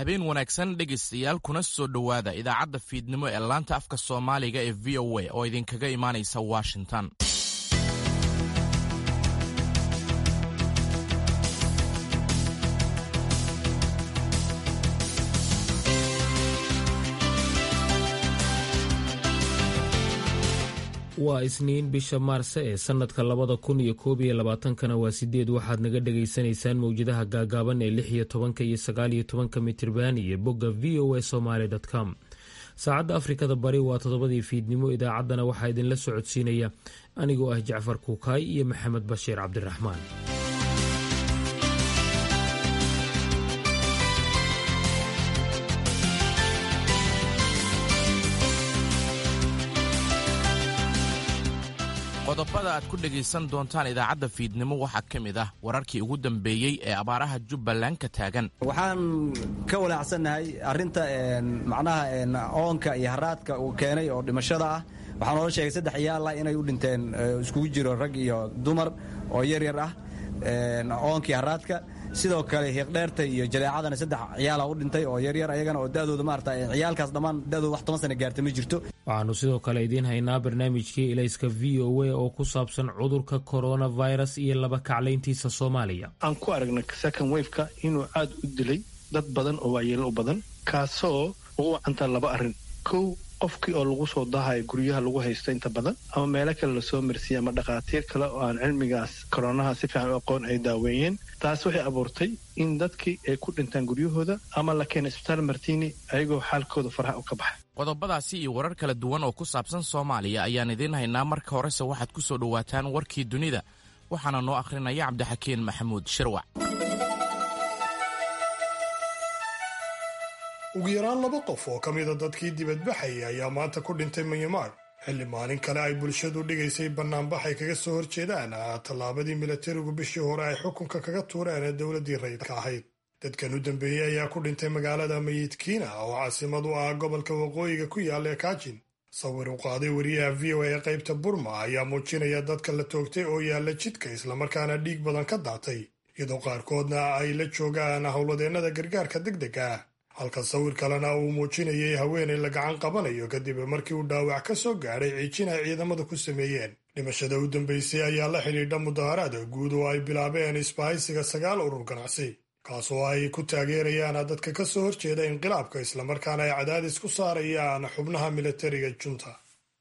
habeen wanaagsan dhegaystayaal kuna soo dhowaada idaacadda fiidnimo ee laanta afka soomaaliga ee v o a oo idinkaga imaanaysa washington waa isniin bisha maarse ee sannadka labada kun iyo koob iyo labaatankana waa sideed waxaad naga dhagaysanaysaan mowjadaha gaagaaban ee lix iyo tobanka iyo sagaal iyo tobanka mitirban iyo bogga v o a somaly com saacadda afrikada bari waa toddobadii fiidnimo idaacaddana waxaa idinla socodsiinaya anigoo ah jacfar kuukaay iyo maxamed bashiir cabdiraxmaan qodobada aad ku dhegaysan doontaan idaacadda fiidnimo waxaa ka mid ah wararkii ugu dambeeyey ee abaaraha jubbaland ka taagan waxaan ka walaacsannahay arrinta macnaha oonka iyo haraadka uu keenay oo dhimashada ah waxaa noola sheegay saddex ciyaala inay u dhinteen iskugu jiro rag iyo dumar oo yaryar ah oonkii haraadka sidoo kale hiiqdheerta iyo jaleecadana saddex ciyaala u dhintay oo yaryar ayagana oo dadooda maarata ciyaalkaas dhammaan dadooda wax toban sana gaarta ma jirto waxaanu sidoo kale idiin haynaa barnaamijkii ilayska v o a oo ku saabsan cudurka coronavirus iyo laba kaclayntiisa soomaaliya aan ku aragnay second wafeka inuu aad u dilay dad badan oo waayeelo u badan kaasoo ugu wacantaa laba arrin kow qofkii oo lagu soo dahayo guryaha lagu haysto inta badan ama meelo kale lasoo marsiiye ama dhakhaatiir kale oo aan cilmigaas koronaha si fiican u aqoon ay daaweeyeen taas waxay abuurtay in dadkii ay ku dhintaan guryahooda ama la keena isbitaal martini ayagoo xaalkooda faraha u ka baxay qodobadaasi iyo warar kala duwan oo ku saabsan soomaaliya ayaan idiin haynaa marka horese waxaad ku soo dhowaataan warkii dunida waxaana noo akhrinaya cabdixakiin maxamuud shirwac ugu yaraan laba qof oo ka mida dadkii dibadbaxayay ayaa maanta ku dhintay myanmar xilli maalin kale ay bulshadu dhigaysay bannaanbax ay kaga soo horjeedaan tallaabadii milatarigu bishii hore ay xukunka kaga tuureen ee dowladdii rayidka ahayd dadkan u dambeeyey ayaa ku dhintay magaalada mayidkiina oo caasimad u ah gobolka waqooyiga ku yaalla ee kaajin sawir u qaaday wariyaha v o a ee qaybta burma ayaa muujinaya dadka la toogtay oo yaalla jidka islamarkaana dhiig badan ka daatay iyadoo qaarkoodna ay la joogaan howladeennada gargaarka degdega ah halka sawir kalena uu muujinayay haweenay la gacan qabanayo kadib markii uu dhaawac ka soo gaadhay ciijin ay ciidamadu ku sameeyeen dhimashada u dambaysay ayaa la xidhiidha mudaharaada guud oo ay bilaabeen isbahaysiga sagaal urur ganacsi kaasoo ay ku taageerayaan dadka ka soo horjeeda inqilaabka islamarkaana ay cadaadis ku saarayaan xubnaha milatariga junta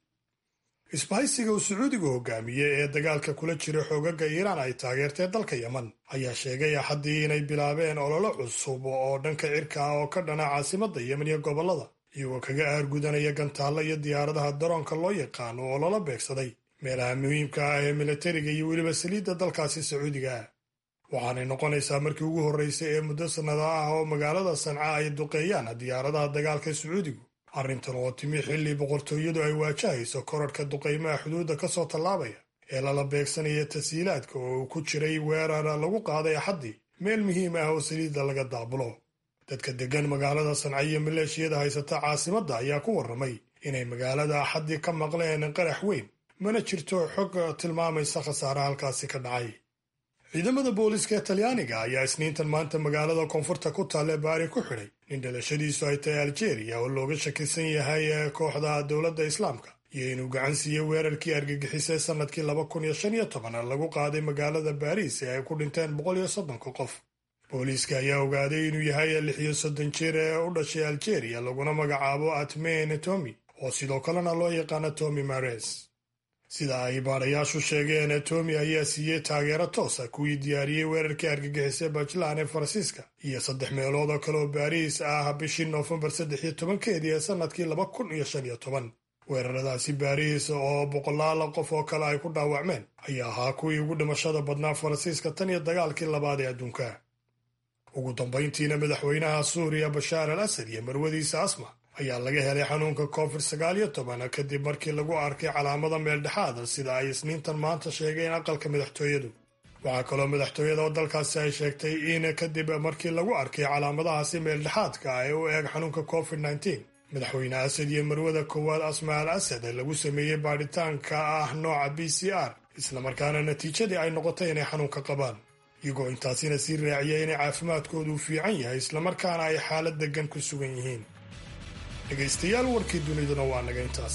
isbahaysiga uu sacuudigu hogaamiyey ee dagaalka kula jira xoogaga iiraan ay taageertee dalka yeman ayaa sheegay axaddii inay bilaabeen ololo cusub oo dhanka cirka ah oo ka dhana caasimadda yemen iyo gobollada iyagoo kaga aargudanaya gantaalla iyo diyaaradaha daroonka loo yaqaano oo lala beegsaday meelaha muhiimka ah ee milatariga iyo weliba saliidda dalkaasi sacuudiga ah waxaanay noqonaysaa markii ugu horraysay ee muddo sannada ah oo magaalada sanca ay duqeeyaan diyaaradaha dagaalka sacuudigu arrintan oo timi xilli boqortooyadu ay waajahayso korarhka duqaymaha xuduudda ka soo tallaabaya ee lala beegsanaya tasiilaadka oo uu ku jiray weerar lagu qaaday axaddii meel muhiim ah oo saliidda laga daabulo dadka deggan magaalada sanca iyo maleeshiyada haysata caasimadda ayaa ku warramay inay magaalada axaddii ka maqleen qarax weyn mana jirto xog tilmaamaysa khasaare halkaasi ka dhacay ciidamada booliiska ee talyaaniga ayaa isniintan maanta magaalada koonfurta ku taalla baari ku xidhay nin dhalashadiisu ay tahay aljeeriya oo looga shakisan yahay kooxda dowladda islaamka iyo inuu gacan siiyey weerarkii argagixisay sannadkii laba kun iyo shan iyo toban lagu qaaday magaalada baariis ee ay ku dhinteen boqol iyo soddonka qof booliiska ayaa ogaaday inuu yahay lix iyo soddon jir ee u dhashay aljeeriya laguna magacaabo atmene tomi oo sidoo kalena loo yaqaano tomi mares sida ay baadhayaashu sheegeen tomi ayaa siiyey taageero toosa kuwii diyaariyey weerarkii argagixisay bajlan ee faransiiska iyo saddex meelood oo kale oo baariis ah bishii noofembar saddex iyo tobankeedii ee sannadkii laba kun iyo shan iyo toban weeraradaasi baariis oo boqolaal qof oo kale ay ku dhaawacmeen ayaa ahaa kuwii ugu dhimashada badnaa faransiiska tan iyo dagaalkii labaad ee adduunka ugu dambayntiina madaxweynaha suuriya bashaar al asad iyo marwadiisa asma ayaa laga helay xanuunka covid sagaal iyo toban kadib markii lagu arkay calaamada meeldhexaada sida ay isniintan maanta sheegeen aqalka madaxtooyadu waxaa kaloo madaxtooyada oo dalkaasi ay sheegtay in kadib markii lagu arkay calaamadahaasi meeldhexaadka ah ee u eeg xanuunka covid nneteen madaxweyne asad iyo marwada koowaad asma al asad lagu sameeyey baadhitaanka ah nooca b c r islamarkaana natiijadii ay noqotay inay xanuunka qabaan iyagoo intaasina sii raaciya inay caafimaadkoodu fiican yahay islamarkaana ay xaalad deggan ku sugan yihiin dhegaystayaal warkii duniduna waa naga intaas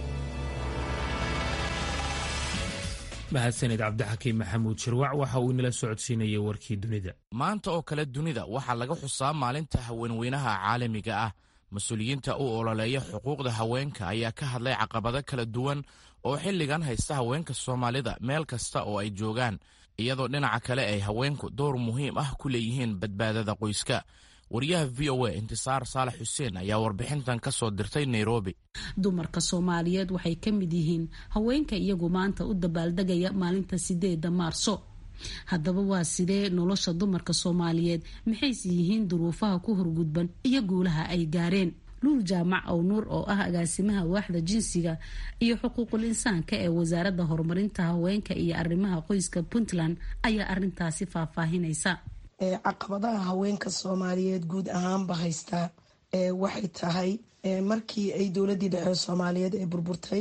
mahadsaned cabdixakiim maxamuud shirwac waxa uu inala socodsiinayay warkii dunida maanta oo kale dunida waxaa laga xusaa maalinta haweenweynaha caalamiga ah mas-uuliyiinta u ololeeya xuquuqda haweenka ayaa ka hadlay caqabado kala duwan oo xilligan haysta haweenka soomaalida meel kasta oo ay joogaan iyadoo dhinaca kale ay haweenku door muhiim ah ku leeyihiin badbaadada qoyska wariyaha v o a intisaar saalax xuseen ayaa warbixintan ka soo dirtay nairobi dumarka soomaaliyeed waxay ka mid yihiin haweenka iyagu maanta u dabaaldegaya maalinta sideeda maarso haddaba waa sidee nolosha dumarka soomaaliyeed maxayse yihiin duruufaha ku horgudban iyo guulaha ay gaareen luul jaamac ow nuur oo ah agaasimaha waaxda jinsiga iyo xuquuqul insaanka ee wasaaradda horumarinta haweenka iyo arrimaha qoyska puntland ayaa arintaasi faahfaahinaysa caqabadaha haweenka soomaaliyeed guud ahaanba haystaa waxay tahay markii ay dowladii dhexe soomaaliyeed ee burburtay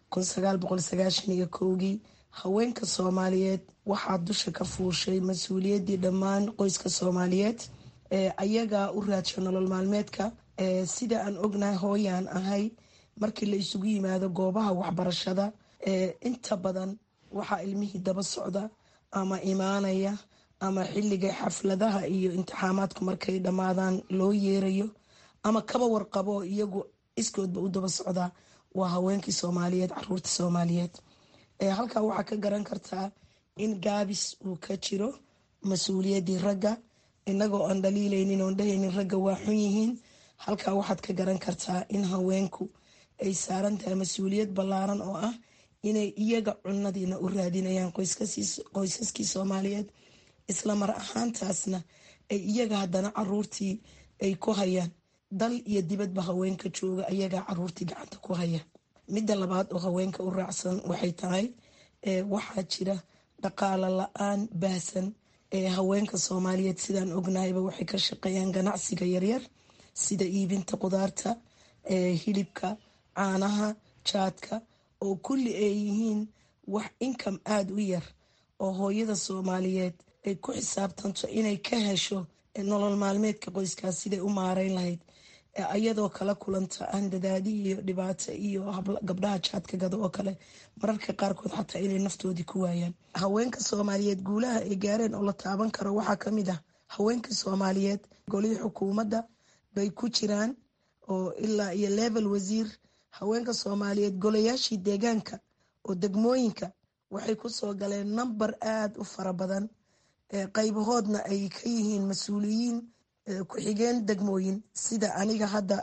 kii haweenka soomaaliyeed waxaa dusha ka fuushay mas-uuliyadii dhammaan qoyska soomaaliyeed ayagaa u raadsha nolol maalmeedka sida aan ognahay hooyaan ahay markii la isugu yimaado goobaha waxbarashada inta badan waxaa ilmihii daba socda ama imaanaya ama xilliga xafladaha iyo intixaamaadku markay dhammaadaan loo yeerayo ama kaba warqabo iyagu iskoodba u daba socdaa waa haweenkii soomaaliyeed caruurta soomaaliyeed halkaa waxaa ka garan kartaa in gaabis uu ka jiro mas-uuliyadii ragga inagoo aan dhaliilaynin oon dhahaynin ragga waa xun yihiin halkaa waxaad ka garan kartaa in haweenku ay saaran tahay mas-uuliyad ballaaran oo ah inay iyaga cunadiina u raadinayaan qoysaskii soomaaliyeed isla mar ahaantaasna ay iyaga haddana caruurtii ay ku hayaan dal iyo dibadba haweenka jooga ayagaa caruurtii gacanta ku haya midda labaad oo haweenka u raacsan waxay tahay waxaa jira dhaqaalo la-aan baahsan ee haweenka soomaaliyeed sidaan ognahayba waxay ka shaqeeyaan ganacsiga yaryar sida iibinta qudaarta hilibka caanaha jaadka oo kulli ay yihiin wax inkam aada u yar oo hooyada soomaaliyeed ay ku xisaabtanto inay ka hesho nolol maalmeedka qoyskaas siday u maareyn lahayd ayadoo kala kulanta handadaadi iyo dhibaato iyo gabdhaha jaadka gada oo kale mararka qaarkood xataa inay naftoodii ku waayaan haweenka soomaaliyeed guulaha ay gaareen oo la taaban karo waxaa kamid ah haweenka soomaaliyeed golihii xukuumadda bay ku jiraan oo ilaa iyo level wasiir haweenka soomaaliyeed golayaashii deegaanka oo degmooyinka waxay kusoo galeen namber aada u fara badan qaybahoodna ay ka yihiin mas-uuliyiin ku-xigeen degmooyin sida aniga hadda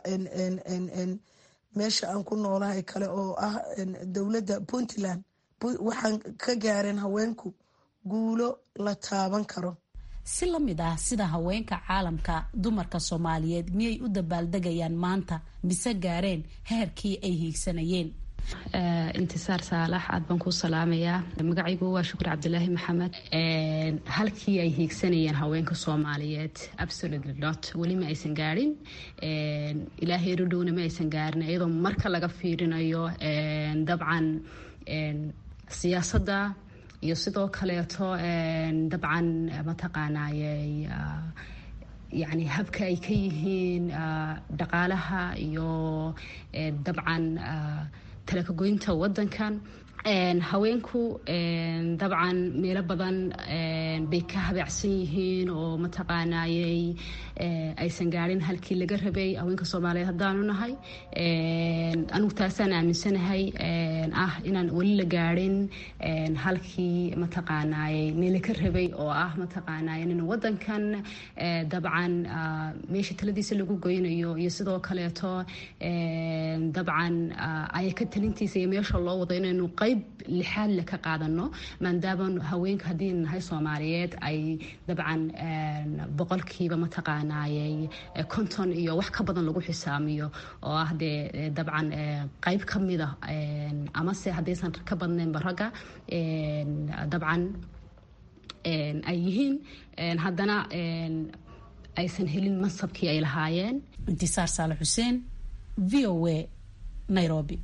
meesha aan ku noolahay kale oo ah dowladda puntland waxaan ka gaareen haweenku guulo la taaban karo si la mid ah sida haweenka caalamka dumarka soomaaliyeed miyay u dabaaldegayaan maanta mise gaareen heerkii ay hiigsanayeen intisaar saalax aad baan kuu salaamayaa magacaygu waa shukur cabdilaahi maxamed halkii ay hiigsanayeen haweenka soomaaliyeed absolutely not weli ma aysan gaadhin ilaahay rodhowna ma aysan gaarin iyadoo marka laga fiirinayo dabcan siyaasadda iyo sidoo kaleeto dabcan mataqaanaaye yani habka ay ka yihiin dhaqaalaha iyo dabcan talakagoynta wadankan haweenku dabcan meelo badan bay ka habeecsan yihiin oo mataqaanayey aysan gaarin halkii laga rabay haweenka soomaaliyeed haddaanu nahay anigu taasaan aaminsanahay ah inaan weli la gaarin halkii mataqaanayey meela ka rabay oo ah mataqaanay in wadankan dabcan meesha taladiisa lagu goynayo iyo sidoo kaleeto dabcan ayaka talintiisa iyo meesha loo wado inaynu qayb lixaad le ka qaadano maadaama haweenka haddii nahay soomaaliyeed ay dabcan boqolkiiba mataqaanayey konton iyo wax ka badan lagu xisaamiyo oo ah dee dabcan qayb ka mida amase haddaysan ka badnaynba ragga dabcan ay yihiin haddana aysan helin mansabkii ay lahaayeen intisaar saale xuseen v o a nairobi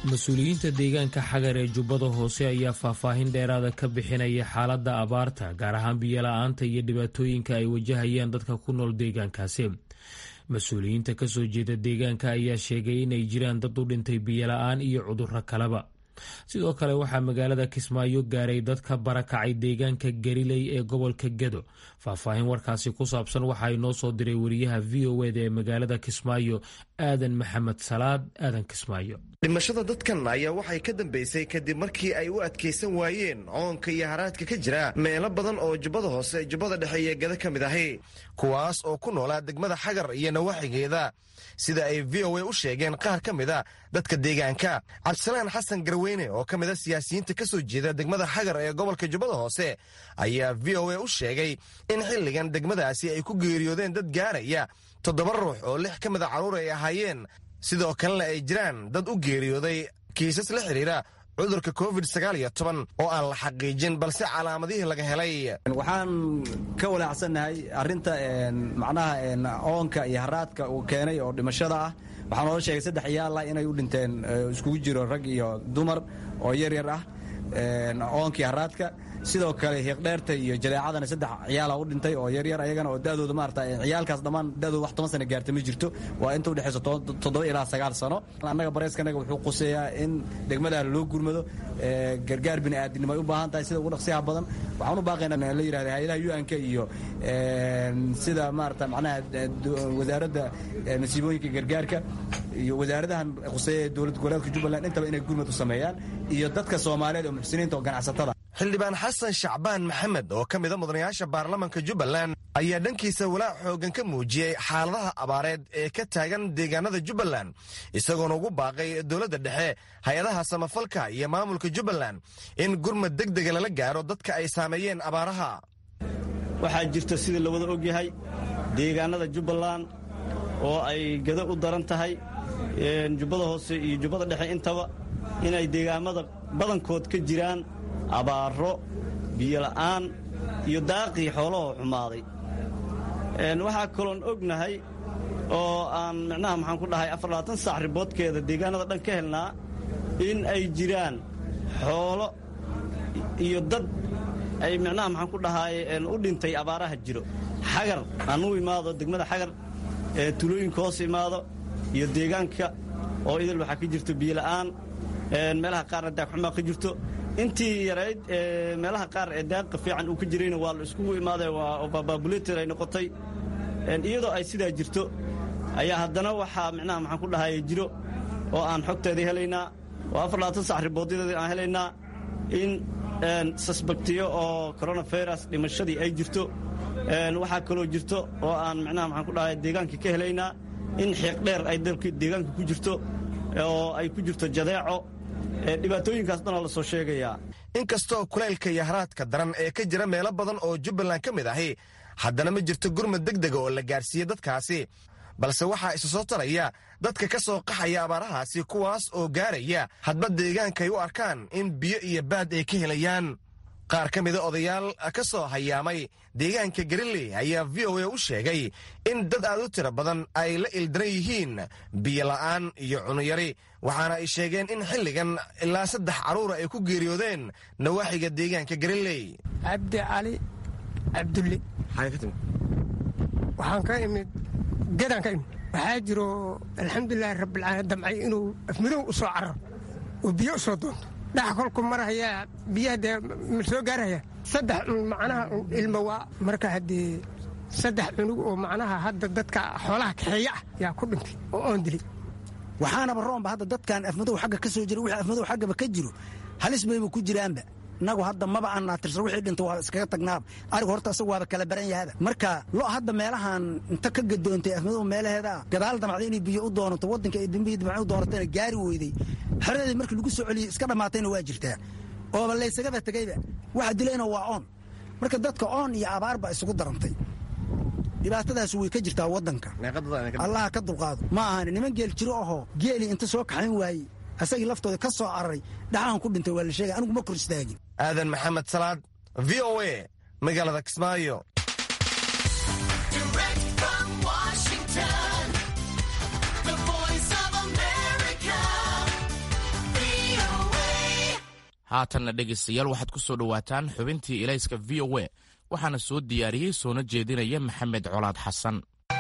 mas-uuliyiinta deegaanka xagar ee jubbada hoose ayaa faahfaahin dheeraada ka bixinaya xaaladda abaarta gaar ahaan biyola-aanta iyo dhibaatooyinka ay wajahayaan dadka ku nool deegaankaasi mas-uuliyiinta kasoo jeeda deegaanka ayaa sheegay inay jiraan dad u dhintay biyola-aan iyo cudurro kaleba sidoo kale waxaa magaalada kismaayo gaaray dad ka barakacay deegaanka gariley ee gobolka gedo faahfaahin warkaasi ku saabsan waxaa inoo soo diray wariyaha v o eda ee magaalada kismaayo aadan maxamed salaad aadan kismaayo dhimashada dadkan ayaa waxay ka dambeysay kadib markii ay u adkaysan waayeen coonka iyo haraadka ka jira meelo badan oo jubbada hoose jubbada dhexe iyo gada ka mid ahi kuwaas oo ku noolaa degmada xagar iyo nawaaxigeeda sida ay v o a u sheegeen qaar ka mida dadka deegaanka cabdisalaan xasan garweyne oo ka mida siyaasiyiinta ka soo jeeda degmada xagar ee gobolka jubbada hoose ayaa v o a u sheegay in xilligan degmadaasi ay ku geeriyoodeen dad gaaraya toddoba ruux oo lix ka mida carruur ay ahaayeen sidoo kalena ay jiraan dad u geeriyooday kiisas la xidhiira cudurka covid sagaal iyo toban oo aan la xaqiijin balse calaamadihii laga helay waxaan ka walaacsannahay arrinta macnaha oonka iyo haraadka uu keenay oo dhimashada ah waxaa noola sheegay saddex ciyaala inay u dhinteen iskugu jiro rag iyo dumar oo yar yar ah oonkii haraadka sidoo kale hiiqdheerta iyo jaleecadana saddex ciyaala u dhintay oo yaryar ayagana oo dadooda maarata ciyaalkaas dhammaan dadooda wax toban sana gaarta ma jirto waa inta udhexayso toddoba ilaa sagaal sano annaga bareyskanaga wuxuu quseeyaa in degmadaha loo gurmado gargaar bini aadinimo ay u baahan tahay sida ugu dhaqsiyaha badan waxaan u baaqaynaa la yirahda hay-adaha un-k iyo sida maarata macnaha wasaaradda nasiibooyinka gargaarka iyo wasaaradahan quseeya ee dowlad goboleedka jubbaland intaba inay gurmad u sameeyaan iyo dadka soomaaliyeed oo muxsiniinta oo ganacsatada xildhibaan xasan shacbaan maxamed oo ka mida mudanayaasha baarlamanka jubbaland ayaa dhankiisa walaac xooggan ka muujiyey xaaladaha abaareed ee ka taagan deegaanada jubbaland isagoona ugu baaqay dowladda dhexe hay-adaha samafalka iyo maamulka jubbaland in gurmad deg dega lala gaaro dadka ay saameeyeen abaaraha waxaa jirta sida la wada ogyahay deegaanada jubbaland oo ay gado u daran tahay jubbada hoose iyo jubbada dhexe intaba inay deegaamada badankood ka jiraan abaaro biyola'aan iyo daaqii xoolahoo xumaaday waxaa kaloon ognahay oo aan micnaha maxaan ku dhahay afarlabaatan saac riboodkeeda deegaanada dhan ka helnaa in ay jiraan xoolo iyo dad ay micnaha maxaan ku dhahay u dhintay abaaraha jiro xagar aan u imaado degmada xagar ee tulooyinka hoos imaado iyo deegaanka oo idil waxaa ka jirto biyola'aan meelaha qaarna daagxumaa ka jirto intii yarayd meelaha qaar ee daaqa fiican uu ka jirayna waa la iskugu imaaday waa babaabuleter ay noqotay iyadoo ay sidaa jirto ayaa haddana waxaa micnaha maxaan ku dhahay jiro oo aan xogteedii helaynaa oo afarlabaatan sac riboodyadeedii aan helaynaa in sasbaktiyo oo coronavirus dhimashadii ay jirto waxaa kaloo jirto oo aan micnaha maxaan ku dhahay deegaankii ka helaynaa in xiiqdheer ay deegaanka ku jirto oo ay ku jirto jadeeco dhibaatooyinkaas dhanaa la soo sheegayaa inkastoo kulaylka iyo haraadka daran ee ka jira meelo badan oo jubbaland ka mid ahi haddana ma jirto gurmad deg dega oo la gaarsiiye dadkaasi balse waxaa isu soo taraya dadka ka soo qaxaya abaarahaasi kuwaas oo gaaraya hadba deegaankaay u arkaan in biyo iyo baad ay ka helayaan qaar ka mida odayaal ka soo hayaamay deegaanka galiley ayaa v o a u sheegay in dad aad u tiro badan ay la ildaran yihiin biyola'aan iyo cunuyari waxaana ay sheegeen in xilligan ilaa saddex carruura ay ku geeriyoodeen nawaaxiga deegaanka galiley cabdi cali cabdulle waxaan ka imid gedaan ka imid waxaa jiro alxamdulilaahi rabbilcaalamiin damcay inuu afmidow u soo cararo oo biyo u soo doonto dhax kolku marahayaa biyaha dee ma soo gaarahaya saddex macnaha ilmo waa marka haddee saddex cunug oo macnaha hadda dadka xoolaha kaxeeya ah yaa ku dhintay oo oon dilay waxaanaba roomba hadda dadkan afmadow xagga ka soo jira wixii afmadow xaggaba ka jiro halis bayba ku jiraanba innagu hadda maba aan naatirsan wixii dhinta waa iskaga tagnaaba arigu horta asagu waaba kala baran yahaba marka lo hadda meelahan inta ka gadoontay afmadow meelaheeda ah gadaal damacda inay biyo u doonato waddanka ay dambihii damacda u doonatayna gaari weyday xeradeedii markii lagu soo celiyey iska dhammaatayna waa jirtaa ooba laysagaba tegayba waxa dilayna waa oon marka dadka oon iyo abaarba isugu darantay dhibaatadaas way ka jirtaa waddanka allaha ka dulqaado ma ahan niman geel jiro ahoo geelii inta soo kaxayn waayey asagii laftooda ka soo cararay dhaxaan ku dhintay waa la sheegay anigu ma kor istaagin aadan maxamed salaad v o a magaalada kismaayo haatanna dhegaystayaal waxaad ku soo dhowaataan xubintii ilayska v o a waxaana soo diyaariyey soona jeedinaya maxamed colaad xasan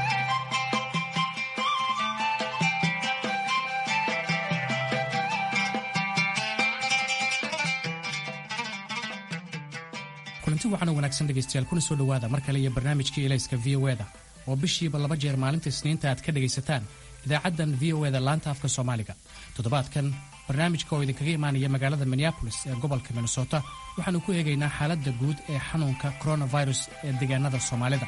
kulanti waxaana wanaagsan dhegaystayaal kuna soo dhowaada mar kale iyo barnaamijkii ilayska v o eda oo bishiiba laba jeer maalinta isniinta aad ka dhegaysataan idaacaddan v o eda laanta afka soomaaliga toddobaadkan barnaamijka oo idinkaga imaanaya magaalada minneabolis ee gobolka minnesota waxaannu ku eegaynaa xaaladda guud ee xanuunka coronavirus ee deegaanada soomaalida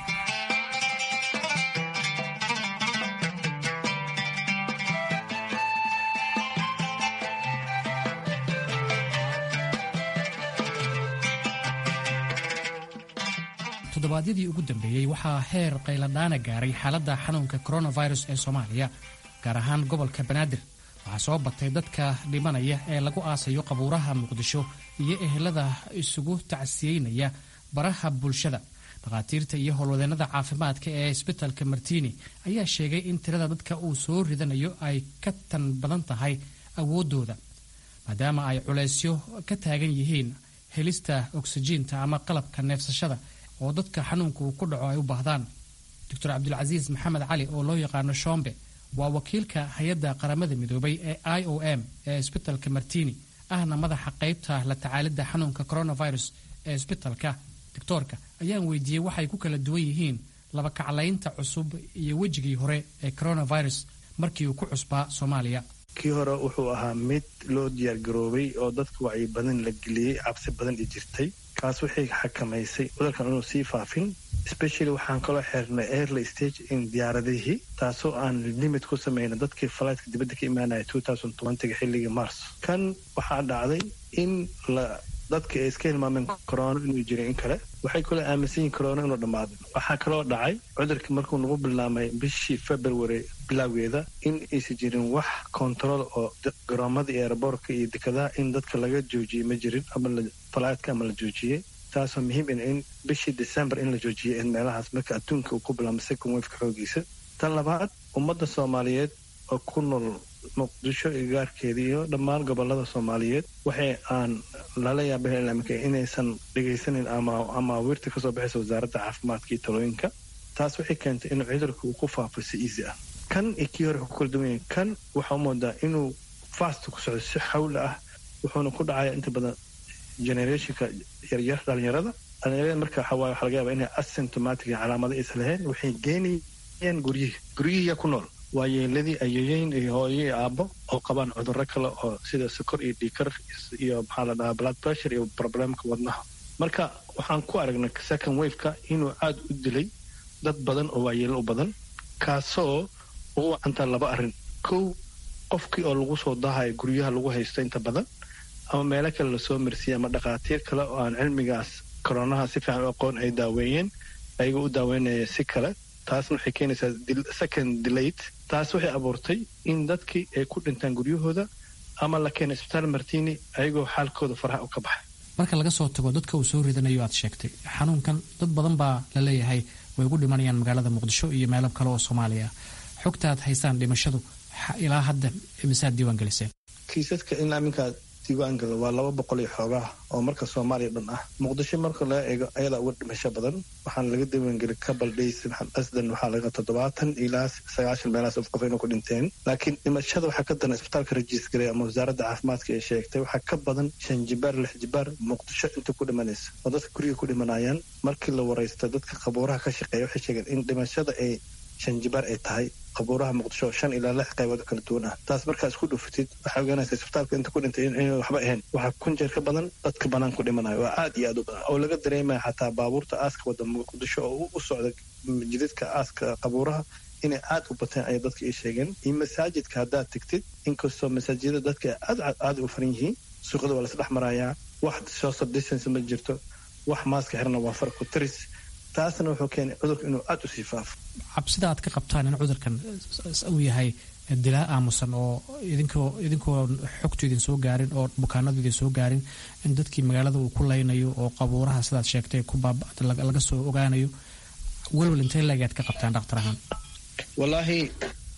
toddobaadyadii ugu dambeeyey waxaa heer qayladhaana gaaray xaaladda xanuunka coronavirus ee soomaaliya gaar ahaan gobolka banaadir waxaa soo batay dadka dhimanaya ee lagu aasayo qabuuraha muqdisho iyo ehelada isugu tacsiyeynaya baraha bulshada dhakhaatiirta iyo howlwadeennada caafimaadka ee isbitalka martiini ayaa sheegay in tirada dadka uu soo ridanayo ay ka tan badan tahay awooddooda maadaama ay culaysyo ka taagan yihiin helista oksijiinta ama qalabka neefsashada oo dadka xanuunka uu ku dhaco ay u baahdaan doctor cabdulcasiis maxamed cali oo loo yaqaano shombe waa wakiilka hay-adda qaramada midoobay ee i o m ee isbitalka martini ahna madaxa qaybta la tacaalidda xanuunka coronavirus ee isbitalka doctoorka ayaan weydiiyey waxay ku kala duwan yihiin laba kaclaynta cusub iyo wejigii hore ee coronavirus markii uu ku cusbaa soomaaliya kii hore wuxuu ahaa mid loo diyaargaroobay oo dadka wacyi badan la geliyey cabsi badan i jirtay kaas waxay xakamaysay cudurkan inuu sii faafin specially waxaan kaloo xirnay airly stage in diyaaradihii taasoo aan limit ku samayna dadkii falaytka dibadda ka imaanaya ga xilligii mars kan waxaa dhacday in la dadka ay iska hilmaameen corona inuu jiray in kale waxay kaloo aaminsan yihin corona inuu dhammaaday waxaa kaloo dhacay cudurkii markuu nagu bilaamay bishii february bilowgeeda in aysan jirin wax control oo garoomada iyo aeroboortka iyo dekadaha in dadka laga joojiyey ma jirin ama falaytka ama la joojiyey taasoo muhiim in in bishii december in la joojiyay in meelahaas marka adduunka uu ku bilaamay second wafka xoogiisa tan labaad ummadda soomaaliyeed oo ku nool muqdisho iyo gaarkeeda iyo dhammaan gobolada soomaaliyeed waxay aan lala yaabah ilamika inaysan dhegaysanin ama wirta kasoo baxaysa wasaaradda caafimaadka iyo talooyinka taas waxay keentay inuu cudurka uu ku faafo si easy ah kan iyo kii hore ku kala duwan yahay kan waxaa u moodaa inuu fast ku socdo si xawli ah wuxuuna ku dhacaya inta badan generationka yaryar dhalinyarada dhalinyarada marka waxawaaye waxaa laga yaaba inay asymptomatic calaamada is lahayn waxay geenayeen guryihii guryihiiya ku nool waa yeeladii ayeeyeyn iyo hooyo iyo aabbo oo qabaan cudurro kale oo sida sokor iyo dhiikar iyo maxaa la dhahaa blood pressure iyo problemka wadnaha marka waxaan ku aragnay second waveka inuu aada u dilay dad badan oo waayeelo u badan kaasoo ugu wacantaa laba arrin kow qofkii oo lagu soo dahayo guryaha lagu haysto inta badan ama meelo kale lasoo marsiiyey ama dhakhaatiir kale oo aan cilmigaas koronaha si fiican u aqoon ay daaweeyeen ayaga u daaweynaya si kale taasna waxay keenaysaa second delayed taas waxay abuurtay in dadkii ay ku dhintaan guryahooda ama la keenay isbitaal martini ayagoo xaalkooda faraha u ka baxay marka laga soo tago dadka uu soo ridanayo aad sheegtay xanuunkan dad badan baa la leeyahay way ugu dhimanayaan magaalada muqdisho iyo meelo kale oo soomaaliya xogtaad haysaan dhimashadu ilaa hadda imisaad diiwaan geliseen kiisaska ilaa minkaa diiwaangala waa laba boqol iyo xoogaa oo marka soomaaliya dhan ah muqdisho marka laga eego ayadaa uga dhimasho badan waxaana laga diiwaangelay couple days asdan waxaa laga toddobaatan ilaa sagaashan meelahaas of qof inuu ku dhinteen laakiin dhimashada waxaa ka daran isbitaalka rajiisgaray ama wasaaradda caafimaadka ee sheegtay waxaa ka badan shan jibaar lix jibaar muqdisho inta ku dhimanaysa oo dadka guriga ku dhimanayaan markii la waraysta dadka qabuuraha ka shaqeeya waxay sheegeen in dhimashada ay shan jibaar ay tahay qabuuraha muqdisho shan ilaa lix qaybood kala duwan ah taas markaa isku dhufatid waxay ogaanaysa isbitaalka inta ku dhintay in waxba ahayn waxaa kun jeer ka badan dadka banaan ku dhimanayo waa aad iyo aad u badan oo laga dareemaya xataa baabuurta aaska wada muqdisho oo u socda jidadka aaska qabuuraha inay aad u bateen ayay dadka ii sheegeen iyo masaajidka haddaad tegtid inkastoo masaajidada dadka aad aad u faran yihiin suuqada waa lasdhex marayaa wax social distance ma jirto wax maaska xirna waa far ku tiris taasna wuxuu keenay cudurka inuu aada u sii faafo cabsida aad ka qabtaan in cudurkan uu yahay dilaa aamusan oo idinkoo idinkoo xogtu idin soo gaarin oo bukaanadu idin soo gaarin in dadkii magaalada uu ku laynayo oo qabuuraha sidaad sheegtay ku baaba laga soo ogaanayo welwel intee leegaad ka qabtaan dhaktar ahaan wallaahi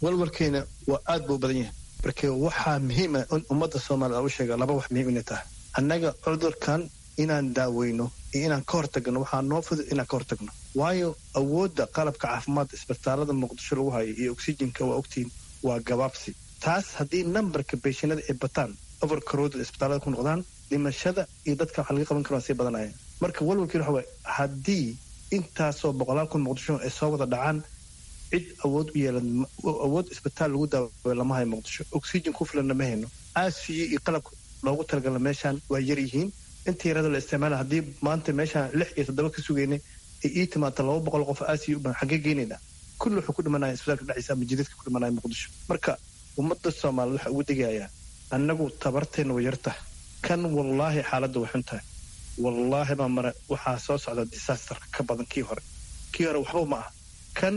walwalkeena waa aad buu badan yahay marka waxaa muhiima in ummadda soomaaliya u sheega laba wax muhiim inay tahay annaga cudurkan inaan daaweyno iyo inaan ka hortagno waxaa noo fudud inaan ka hortagno waayo awoodda qalabka caafimaadka isbitaalada muqdisho lagu hayo iyo oxygenka waa ogtiin waa gabaabsi taas haddii nambarka beeshinada ay bataan overcrowded isbitaalada ku noqdaan dhimashada iyo dadka waxa laga qaban karo waa sii badanaya marka walwalkiin waxa waye haddii intaasoo boqolaal kun muqdisho ay soo wada dhacaan cid awood u yeelan awood isbitaal lagu daawayo lama hayo muqdisho oxygen ku filanna ma hayno aasiyo iyo qalabka loogu talagala meeshaan waa yar yihiin inta yarada la isticmaala haddii maanta meeshaan lix iyo toddoba ka sugaynay ay ii timaata laba boqol qof aasiyo u badan xaggee geenayna kulli wuxuu ku dhimanaya isbitaalka dhexdiisa ama jidadka ku dhimanaya muqdisho marka ummadda soomaaliyed waxa ugu degayaa annagu tabarteenna way yarta kan wallaahi xaaladda way xun tahay wallaahi baa mare waxaa soo socda disaasterka ka badan kii hore kii hore waxba ma ah kan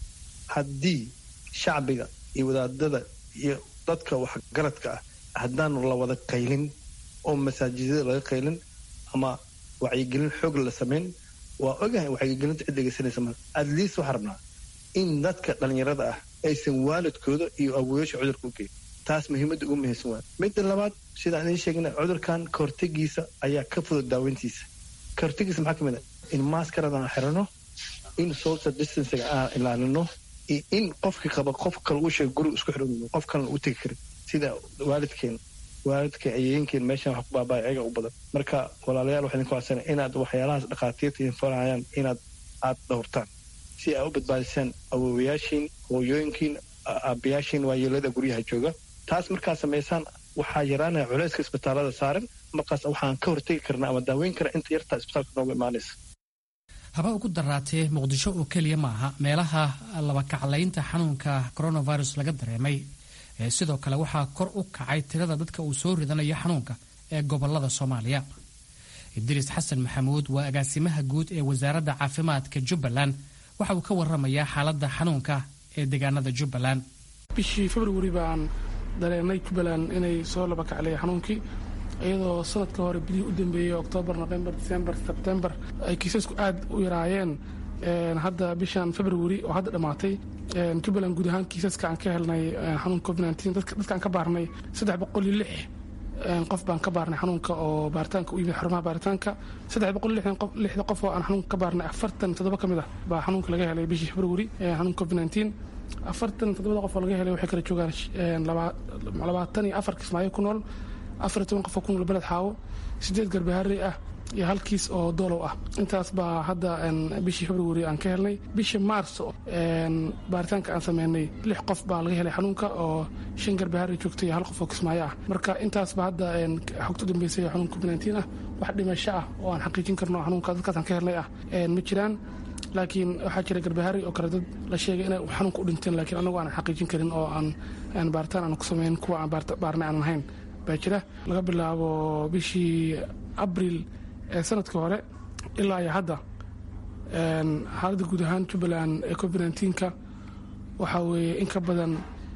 haddii shacbiga iyo wadaadada iyo dadka waxgaradka ah haddaan la wada qaylin oo masaajidada laga qaylin ama wacyigelin xoog la samayn waa ogahay wacyigelinta cid dhegeysanaysa ma adliist waxaa rabnaa in dadka dhallinyarada ah aysan waalidkooda iyo awooyasha cudurka u geyn taas muhiimadda ugu muhiimsan waa midda labaad sidaan idiin sheegna cudurkan kahortegiisa ayaa ka fudud daaweyntiisa kahortegiisa maxaa ka mid ah in maskaradan aan xirano in social distancega aan ilaalino iyo in qofkii qaba qof kale uu sheega guriga isku xidhan qof kalena u tegi karin sida waalidkeen waalidka ayeynkeen meeshan wax ku baabaya ayaga u badan marka walaalayaal waxaa idinku codsana inaad waxyaalahaas dhakhaatiirta idin farayaan inaad aad dhowrtaan si aad u badbaadisaan awoowayaashiin hooyooyinkiin aabayaashiin waayeelada guryaha jooga taas markaad samaysaan waxaa yaraanaya culayska isbitaalada saaran markaas waxaan ka hortegi karnaa ama daaweyn karaa inta yartaa isbitaalka nooga imaanaysa haba ugu daraatee muqdisho oo keliya ma aha meelaha labakaclaynta xanuunka coronavirus laga dareemay sidoo kale waxaa kor u kacay tirada dadka uu soo ridanayo xanuunka ee gobolada soomaaliya idriis xasan maxamuud waa agaasimaha guud ee wasaaradda caafimaadka jubbaland waxa uu ka waramayaa xaaladda xanuunka ee deegaanada jubbaland bishii februari baan dareenay jubbaland inay soo laba kaclay xanuunkii iyadoo sanadka hore bidihii u dambeeyey oktoobar novembar decembar sebtembar ay kiisasku aad u yaraayeen hadda bishan februari oo hadda dhammaatay jubbaland guud ahaan kiisaska aan ka helnay xanuunka covid dadkaan ka baarnay saddex boqol iyo lix qof baan ka baarnay xanuunka oo baaritaanka u yimid xarumaha baaritaanka saddex boqol lixda qof oo aan xanuunka ka baarnay afartan toddoba ka mid ah baa xanuunka laga helay bishii februari xanuunka covid nineteen afartan toddobada qof oo laga helay waxay kala joogaan labaatan iyo afar kismaayo ku nool afar iyo toban qof oo ku nool beled xaawo sideed garbaharey ah iyo hal kiis oo doolow ah intaas baa hadda bishii februari aan ka helnay bishii mars baaritaanka aan sameynay lix qof baa laga helay xanuunka oo shan garbaharey joogtay iyo hal qof oo kismaayo ah marka intaasba hadda xogta u dambeysay xanuunka covid nineteen ah wax dhimasho ah oo aan xaqiijin karno xanuunka dadkaas aan ka helnay ah ma jiraan laakiin waxaa jira garbahari oo kale dad la sheegay inay xanuunka u dhinteen laakiin anagu aanan xaqiijin karin oo aan baaritaan aan ku samayn kuwa aan baarnay aanan ahayn baa jira laga bilaabo bishii abril ee sanadkii hore ilaa iyo hadda xaaladda guud ahaan jubbaland ee covid nneteen-ka waxaa weeye in ka badan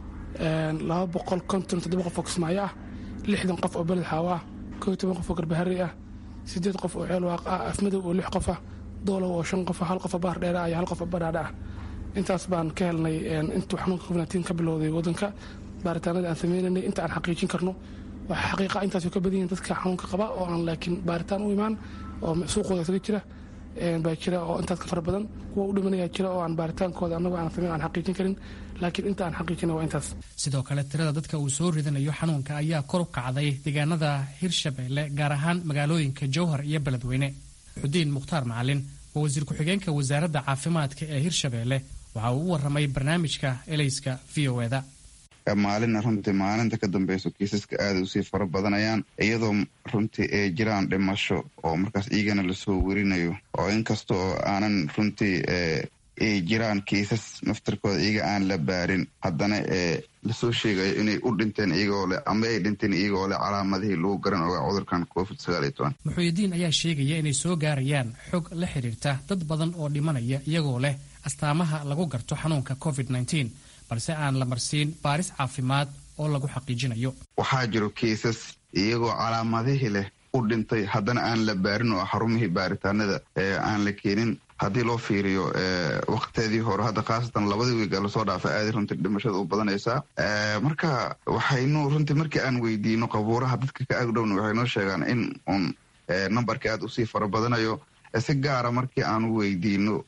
laba boqol konton toddoba qof oo kismaayo ah lixdan qof oo beled xaawo ah koo iyo toban qof oo garbahari ah siddeed qof oo ceelwaaq ah afmadow oo lix qof ah doolow oo shan qof hal qofa baar dheera iyo hal qofa badhaadha ah intaas baan ka helnay intuu xanuunka covid nneteen ka bilowday waddanka baaritaanada aan sameynaynay inta aan xaqiijin karno waxaa xaqiiqa intaasoo ka badan yihin dadka xanuunka qaba oo aan laakiin baaritaan u imaan oo suuqooda isaga jira baa jira oo intaas ka fara badan kuwa u dhimanayaa jira oo aan baaritaankooda annagu aan sameyn aan xaqiijin karin laakiin inta aan xaqiijina waa intaas sidoo kale tirada dadka uu soo ridanayo xanuunka ayaa kor u kacday deegaanada hirshabeelle gaar ahaan magaalooyinka jowhar iyo beledweyne xudiin mukhtaar macalin waa wasiir ku-xigeenka wasaaradda caafimaadka ee hirshabeelle waxa uu u warramay barnaamijka elayska v o eda maalina runtii maalinta ka dambeyso kiisaska aada usii fara badanayaan iyadoo runtii ay jiraan dhimasho oo markaas iyagana lasoo werinayo oo inkasta oo aanan runtii ay jiraan kiisas naftarkooda iyaga aan la baarin haddana ee lasoo sheegayo inay u dhinteen iyagoo leh ama ay dhinteen iyagoo leh calaamadihii lagu garan ogaa cudurkan covid muxuudiin ayaa sheegaya inay soo gaarayaan xog la xidhiirta dad badan oo dhimanaya iyagoo leh astaamaha lagu garto xanuunka covid balse aan la marsiin baaris caafimaad oo lagu xaqiijinayo waxaa jiro kiisas iyagoo calaamadihii leh u dhintay haddana aan la baarin oo xarumihii baaritaanada ee aan la keenin haddii loo fiiriyo waqteedii hore hadda khaasatan labadii wiiga lasoo dhaafa aaday runtii dhimashada u badanaysaa marka waxaynu runtii markii aan weydiino qabuuraha dadka ka agdhowna waxay noo sheegaan in uun numberka aada usii fara badanayo si gaara markii aanu weydiino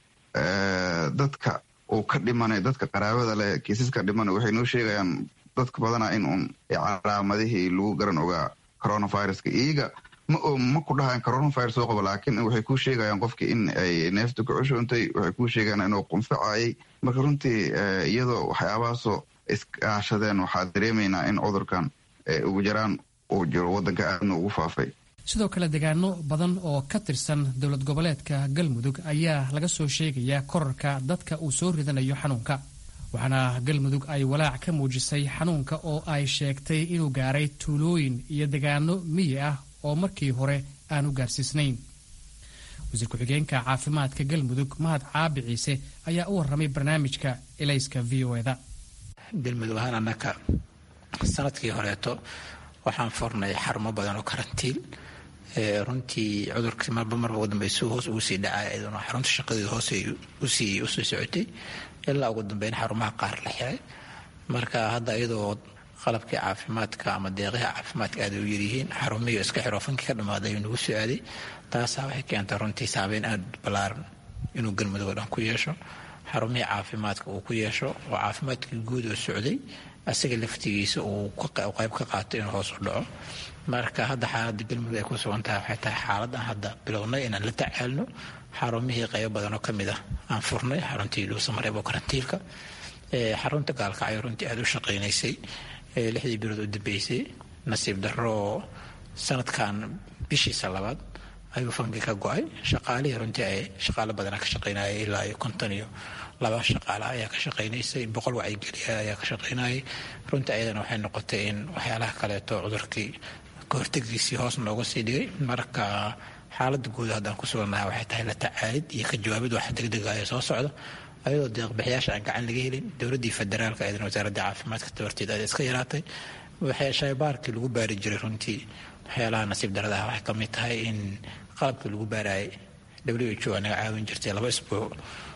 dadka uu ka dhimanayo dadka qaraabada leh kiisaska dhimanayo waxay noo sheegayaan dadka badanaa in uun calaamadihii lagu garan ogaa coronaviruska iyaga ma ku dhahayan coronavirus soo qabo laakiin waxay kuu sheegayaan qofkii in ay neefta ku cushuuntay waxay kuu sheegayaan inuu qunfacayay marka runtii iyadoo waxyaabahaasoo iskaashadeen waxaa dareemaynaa in cudurkan ugu jaraan uu jiro waddanka aadna ugu faafay sidoo kale deegaano badan oo ka tirsan dowlad goboleedka galmudug ayaa laga soo sheegayaa korarka dadka uu soo ridanayo xanuunka waxaana galmudug ay walaac ka muujisay xanuunka oo ay sheegtay inuu gaaray tuulooyin iyo deegaano miyi ah oo markii hore aan u gaarsiisnayn wasiir ku-xigeenka caafimaadka galmudug mahad caabi ciise ayaa u warramay barnaamijka elayska v o eda galmudug ahaan annaka sanadkii horeeto waxaan furnay xarumo badan oo karantiil runtii cudurkii marba marba ugu dambaysu hoos ugu sii dhacay iyaduna xarunta shaqadeedu hoos usii usii socotay ilaa ugu dambeyn xarumaha qaar la xiray marka hadda iyadoo qalabkii caafimaadka ama deeqyaha caafimaadka aad u yaryihiin xarumihii iska xiro fankii ka dhamaaday ayuu nagu soo aaday taasaa waxay keentay runtii saabeyn aad ballaaran inuu galmudug oo dhan ku yeesho xarumihii caafimaadka uu ku yeesho oo caafimaadkii guud oo socday asaga laftigiisa uu qayb ka qaato inuu hoos u dhaco marka hadda xaaladda galmudug ay ku sugan tahay waxay tahay xaaladan hadda bilownay inaan la tacaalno xarumihii qaybo badan oo ka mid ah aan furnay xaruntii dhuusamareeb oo karantiilka xarunta gaalkacyo runtii aada u shaqaynaysay lixdii bilood u dambeysay nasiib darro sanadkan bishiisa labaad ayuu fanki ka go-ay shaqaalihii runtii ay shaqaalo badana ka shaqaynayay ilaa iyo konton iyo laba shaqaale ayaa ka shaqaynaysay boqol wacyigeliya ayaa ka shaqaynayay runtii ayadana waxay noqotay in waxyaalaha kaleeto cudurkii kahortegiisii hoos nooga sii dhigay marka xaaladda guud haddaan ku sugannahay waxay tahay la tacaalid iyo ka jawaabid wax degdega ee soo socda ayadoo deeqbixiyaasha aan gacan laga helin dowladdii federaalka eedan wasaaradda caafimaadka tabarteed aad iska yaraatay waxay shaybaarkii lagu baari jiray runtii waxyaalaha nasiib daradaha waxay ka mid tahay in qalabkii lagu baarayay w h o anaga caawin jirtay laba isbuuc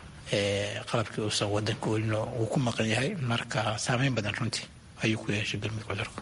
qalabkii uusan wadanka welino uu ku maqan yahay marka saameyn badan runtii ayuu ku yeeshay galmudug cudurka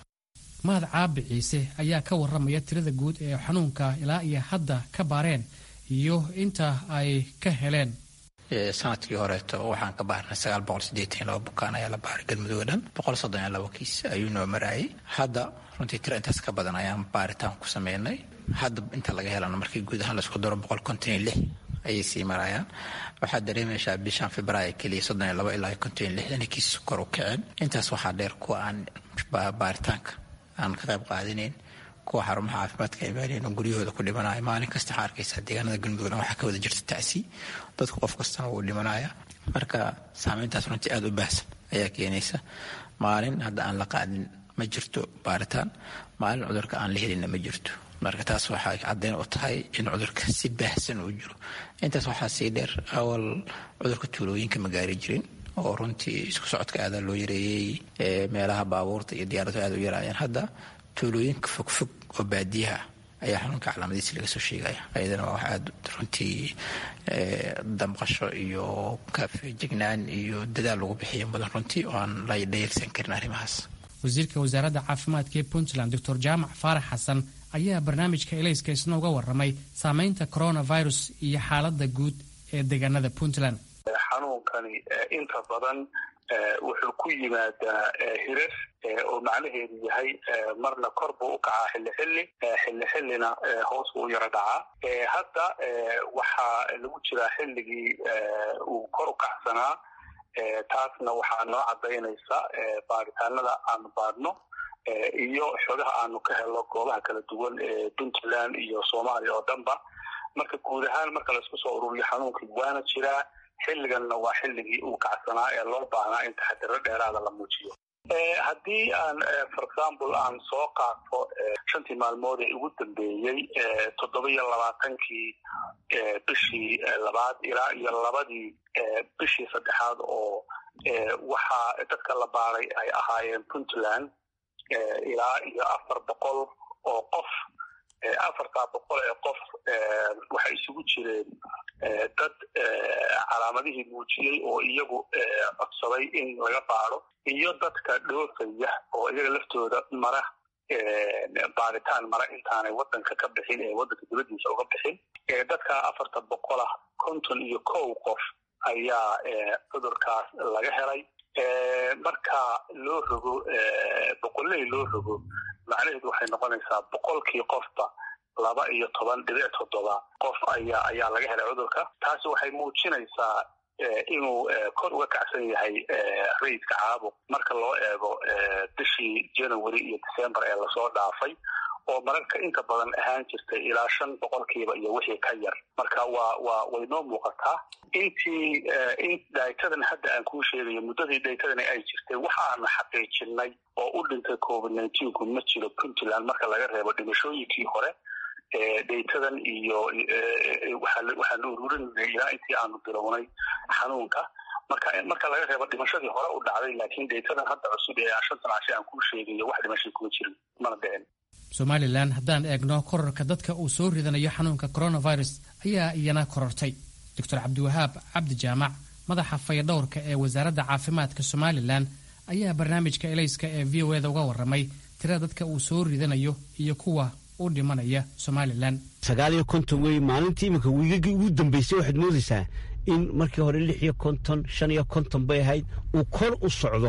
mahad caabi ciise ayaa ka warramaya tirada guud ee xanuunka ilaa iyo hadda ka baareen iyo inta ay ka heleen sanadkii horeeto waxaan ka baarnay sagaal boqol sideetan laba bukaan ayaa la baaray galmudug oo dhan boqol soddon iyo labo kiis ayuu noo marayay hadda runtii tiro intaas ka badan ayaan baaritaan ku sameynay hadda inta laga helana markii guud ahaan laisku daro boqol konton iyo lix ayay sii marayaan waxaad dareemaysaa bishan februaayo keliya soddon iyo labo ilaa konton iyo lixdan kiis kor u kaceen intaas waxaa dheer kuwa aan baaritaanka aan ka qayb qaadinayn kuwa xarumaha caafimaadka imaaneen oo guryahooda ku dhimanaya maalin kasta waxaa arkaysaa deegaanada galmudug dhan waxaa ka wada jirta tacsi dadku qof kastana wuu dhimanaya marka saameyntaas runtii aada u baahsan ayaa keenaysa maalin hadda aan la qaadin ma jirto baaritaan maalin cudurka aan la helinna ma jirto marka taas waxay caddeyn u tahay in cudurka si baahsan uu jiro intaas waxaa sii dheer awal cudurka tuulooyinka ma gaari jirin oo runtii isku socodka aadaa loo yareeyey meelaha baabuurta iyo diyaaradu aada u yaraayeen hadda tuulooyinka fogfog oo baadiyaha ayaa xanuunka calaamadiisa laga soo sheegaya ayadana waa wax aada runtii damqasho iyo kafejignaan iyo dadaal lagu bixiyo mudan runtii oo aan la dhayalsan karin arrimahaas wasiirka wasaaradda caafimaadka ee puntland doctor jaamac faarax xasan ayaa barnaamijka elayska isna uga warramay saameynta coronavirus iyo xaaladda guud ee deegaanada puntland xanuunkani inta badan wuxuu ku yimaadaa hirar oo macnaheedu yahay marna kor buu u kacaa xilli xilli xilli xillina hoos buu u yaro dhacaa hadda waxaa lagu jiraa xilligii uu kor u kacsanaa taasna waxaa noo cadaynaysa baaritaanada aanu baadhno iyo xogaha aanu ka helo goobaha kala duwan ee puntland iyo soomaaliya oo dhanba marka guud ahaan marka laisku soo ururiyo xanuunkii waana jiraa xilliganna waa xilligii uu kacsanaa ee loo baahnaa in taxadiro dheeraada la muujiyo haddii aan for example aan soo qaato shantii maalmood ee ugu dambeeyey toddoba iyo labaatankii bishii labaad ilaa iyo labadii bishii saddexaad oo waxaa dadka la baaray ay ahaayeen puntland ilaa iyo afar boqol oo qof afartaa boqol ee qof waxay isugu jireen dad calaamadihii muujiyey oo iyagu codsaday in laga baado iyo dadka dhoofaya oo iyaga laftooda mara baaritaan mara intaanay wadanka ka bixin ee wadanka dibadiisa uga bixin dadka afarta boqolah konton iyo kow qof ayaa cudurkaas laga helay marka loo rogo boqoley loo rogo macnaheedu waxay noqonaysaa boqolkii qofba laba iyo toban dhibic toddoba qof ayaa ayaa laga helay cudurka taasi waxay muujinaysaa inuu kor uga kacsan yahay rayidka caabuq marka loo eego bishii january iyo december ee lasoo dhaafay oo mararka inta badan ahaan jirtay ilaa shan boqolkiiba iyo wixii ka yar marka waa waa waynoo muuqataa intii in dhaytadan hadda aan kuu sheegayo muddadii dhaytadani ay jirtay waxaana xaqiijinay oo u dhintay covid nineteenku ma jiro puntland marka laga reebo dhimashooyinkii hore dhaytadan iyo waxaanu ururinay ilaa intii aanu bilownay xanuunka marka marka laga reebo dhimashadii hore u dhacday laakiin dhaytadan hadda cusub ee shantan cashe aan kuu sheegayo wax dhimashay kuma jirin mana dhicin somalilan haddaan eegno korarka dadka uu soo ridanayo xanuunka coronavirus ayaa iyana korortay doctor cabdiwahaab cabdi jaamac madaxa fayadhowrka ee wasaaradda caafimaadka somalilan ayaa barnaamijka elayska ee v o eda uga warramay tirada dadka uu soo ridanayo iyo kuwa u dhimanaya somalilan sagaal iyo konton wey maalintii iminka wiigagii ugu dambeysay waxaad moodaysaa in markii hore lix iyo konton shan iyo konton bay ahayd uu kor u socdo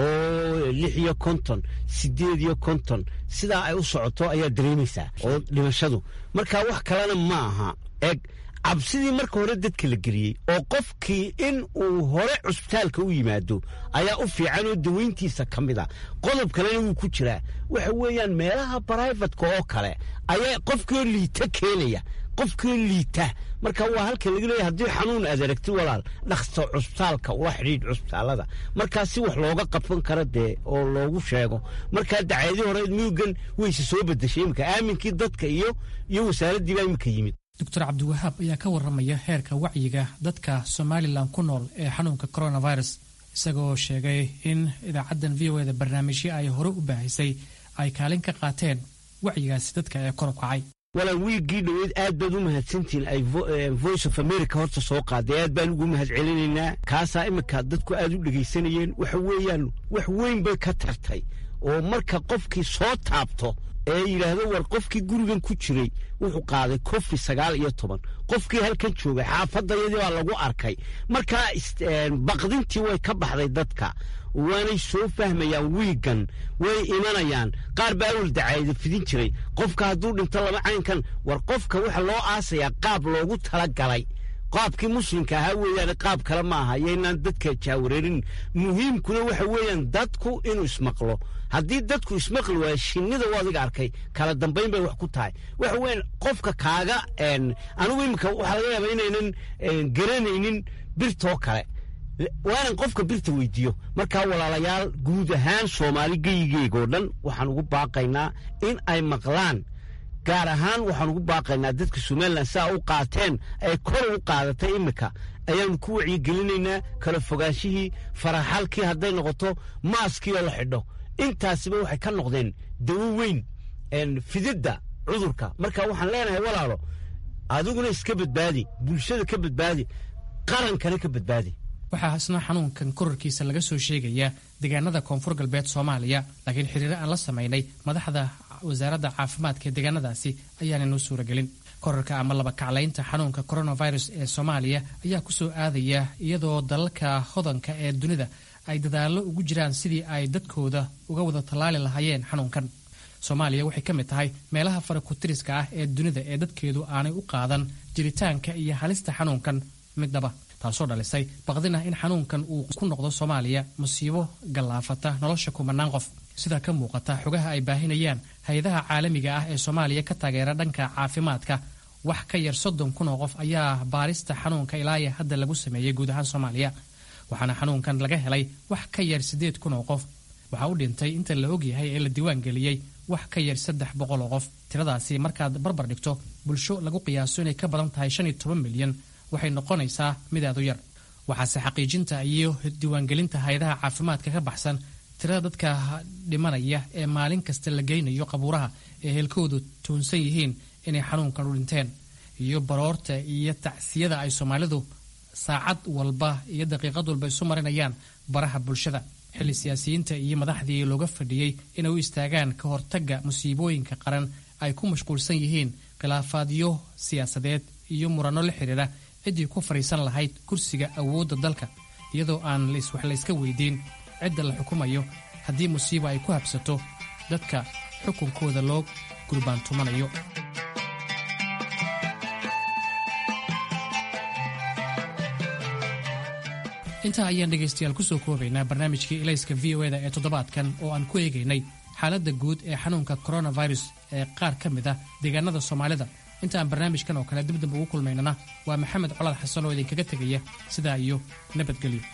oo lix iyo konton sideed iyo konton sidaa ay u socoto ayaa dareemaysaa oo dhimashadu marka wax kalena ma aha eg cabsidii marka hore dadka la geliyey oo qofkii in uu hore cusbitaalka u yimaado ayaa u fiican oo daweyntiisa ka mid a qodob kalena wuu ku jiraa waxa weeyaan meelaha brivatka oo kale ayaa qofkiioo liita keenaya qofkiioo liita marka waa halka laga leeya haddii xanuun aad aragti walaal dhaksto cusbitaalka ula xidhiidh cusbitaalada markaa si wax looga qabsan kara dee oo loogu sheego markaa dacaadii hore miyugan wayse soo bedeshay iminka aaminkii dadka iyo iyo wasaaraddii baa iminka yimid doctor cabdiwahaab ayaa ka warramaya heerka wacyiga dadka somalilan ku nool ee xanuunka coronavirus isagoo sheegay in idaacaddan v o eda barnaamijyo ay hore u baahisay ay kaalin ka qaateen wacyigaasi dadka ee kor u kacay walaal wiiggii dhoweyd aad baad u mahadsantihiin ay voice of america horta soo qaaday aad baan ugu mahad celinaynaa kaasaa iminka dadku aad u dhegaysanayeen waxa weeyaan wax weyn bay ka tartay oo marka qofkii soo taabto ee yidhaahdo war qofkii gurigan ku jiray wuxuu qaaday kofi sagaal iyo toban qofkii halkan joogay xaafadayadii baa lagu arkay markaa baqdintii way ka baxday dadka waanay soo fahmayaan wiigan way imanayaan qaar baa awal dacaayada fidin jiray qofka hadduu dhinto laba caynkan war qofka waxa loo aasayaa qaab loogu talagalay qaabkii muslimka ahaa weeyaan qaab kale ma aha yaynaan dadka jaawareerin muhiimkuna waxa weeyaan dadku inuu ismaqlo haddii dadku ismaqli waaya shinnida u adiga arkay kala dambayn bay wax ku tahay waxa weeyaan qofka kaaga anigu imika waxaa laga yaabaa inaynan garanaynin birtoo kale waanan qofka birta weydiiyo markaa walaalayaal guud ahaan soomaali geyigeegoo dhan waxaan ugu baaqaynaa in ay maqlaan gaar ahaan waxaan ugu baaqaynaa dadka somalilan saa u qaateen ay kor ugu qaadatay iminka ayaanu ku wacyigelinaynaa kala fogaanshihii faraxalkii hadday noqoto maaskii oo la xidho intaasiba waxay ka noqdeen dawo weyn fididda cudurka marka waxaan leenahay walaalo adiguna iska badbaadi bulshada ka badbaadi qarankana ka badbaadi waxaa isna xanuunkan korarkiisa laga soo sheegayaa deegaanada koonfur galbeed soomaaliya laakiin xiriiro aan la samaynay madaxda wasaaradda caafimaadka ee deegaanadaasi ayaana noo suuragelin korarka ama laba kaclaynta xanuunka coronavirus ee soomaaliya ayaa ku soo aadaya iyadoo dalalka hodanka ee dunida ay dadaallo ugu jiraan sidii ay dadkooda uga wada tallaali lahaayeen xanuunkan soomaaliya waxay ka mid tahay meelaha farakutiriska ah ee dunida ee dadkeedu aanay u qaadan jiritaanka iyo halista xanuunkan midnaba taasoo dhalisay baqdin ah in xanuunkan uu ku noqdo soomaaliya musiibo gallaafata nolosha kumanaan qof sidaa ka muuqata xogaha ay baahinayaan hay-adaha caalamiga ah ee soomaaliya ka taageera dhanka caafimaadka wax ka yar soddon kun oo qof ayaa baarista xanuunka ilaaya hadda lagu sameeyey guud ahaan soomaaliya waxaana xanuunkan laga helay wax ka yar siddeed kun oo qof waxaa u dhintay inta la ogyahay ee la diiwaan geliyey wax ka yar saddex boqol oo qof tiradaasi markaad barbar dhigto bulsho lagu qiyaaso inay ka badan tahay shan iyo toban milyan waxay noqonaysaa mid aad u yar waxaase xaqiijinta iyo diiwaangelinta hay-adaha caafimaadka ka baxsan tirada dadka dhimanaya ee maalin kasta la geynayo qabuuraha ee heelkoodu tuunsan yihiin inay xanuunkan u dhinteen iyo baroorta iyo tacsiyada ay soomaalidu saacad walba iyo daqiiqad walba isu marinayaan baraha bulshada xilli siyaasiyiinta iyo madaxdii looga fadhiyey inay u istaagaan ka hortagga musiibooyinka qaran ay ku mashquulsan yihiin khilaafaadyo siyaasadeed iyo muranno la xidhiira ciddii ku fadhiisan lahayd kursiga awoodda dalka iyadoo aan wax layska weydiin cidda la xukumayo haddii musiiba ay ku habsato dadka xukunkooda loo gurbaantumanayo intaa ayaan dhegaystayaal kusoo koobaynaa barnaamijkii ilayska v o eda ee toddobaadkan oo aan ku eegaynay xaaladda guud ee xanuunka coronavirus ee qaar ka mid ah deegaanada soomaalida inta aan barnaamijkan oo kale dibdib ugu kulmaynana waa maxamed colaad xasan oo idinkaga tegaya sidaa iyo nabadgelyo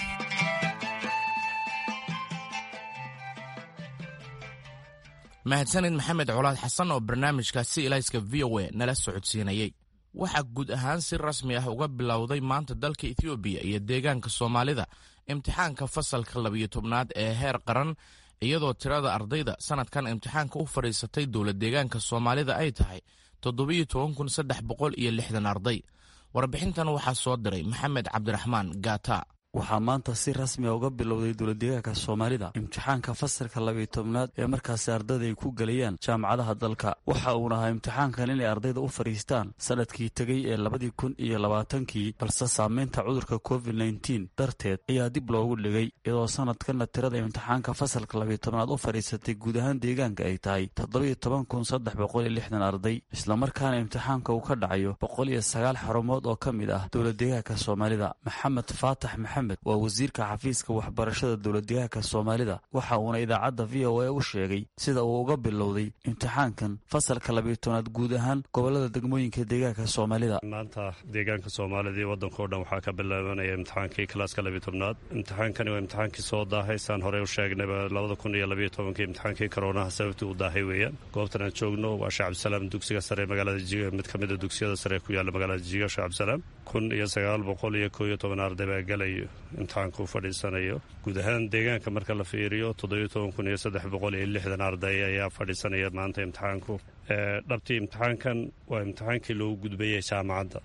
mahadsanid maxamed colaad xasan oo barnaamijkaasi ilayska v o a nala socodsiinayey waxaa guud ahaan si rasmi ah uga bilowday maanta dalka ethoobiya iyo deegaanka soomaalida imtixaanka fasalka labiyo tobnaad ee heer qaran iyadoo tirada ardayda sanadkan imtixaanka u fadhiisatay dowla deegaanka soomaalida ay tahay toddobiyo toban kun saddex boqol iyo lixdan arday warbixintan waxaa soo diray maxamed cabdiraxmaan gaata waxaa maanta si rasmiga uga bilowday dowladdeegaanka soomaalida imtixaanka fasalka labiyo tobnaad ee markaasi ardayda ay ku gelayaan jaamacadaha dalka waxa uuna ahaa imtixaankan inay ardayda u fadhiistaan sanadkii tegey ee labadii kun iyo labaatankii balse saameynta cudurka covid nneteen darteed ayaa dib loogu dhigay iyadoo sanadkanna tirada imtixaanka fasalka labiyo tobnaad u fadhiisatay guud ahaan deegaanka ay tahay toddobiyo toban kun saddex boqol iyo lixdan arday islamarkaana imtixaanka uu ka dhacayo boqol iyo sagaal xarumood oo ka mid ah dowladdeegaanka soomaalida maxamed faatax maxamed waa wasiirka xafiiska waxbarashada dowladdeegaanka soomaalida waxa uuna idaacadda v o a u sheegay sida uu uga bilowday imtixaankan fasalka labiyo tobnaad guud ahaan gobolada degmooyinka deegaanka soomaalida maanta deegaanka soomaalida iyo waddanka o dhan waxaa ka bilaabanaya imtixaankii kalaaska labiyo tobnaad imtixaankani waa imtixaankii soo daahay saan horey u sheegnayba labada kun iyo labiyo tobankii imtixaankii koroonaha sababtii u daahay weeyaan goobtan aan joogno waa sheekh cabdisalaam dugsiga sare magaalada jiga mid ka mid a dugsiyada sare ku yaalla magaalada jiga sheekh cabdisalaam kun iyo sagaal boqol iyo koo iyo toban arday baa galayo imtixaanka u fadhiisanayo guud ahaan deegaanka marka la fiiriyo toddobiyo toban kun iyo saddex boqol iyo lixdan arday ayaa fadhiisanaya maanta imtixaanku dhabtii imtixaankan waa imtixaankii loogu gudbayay jaamacadda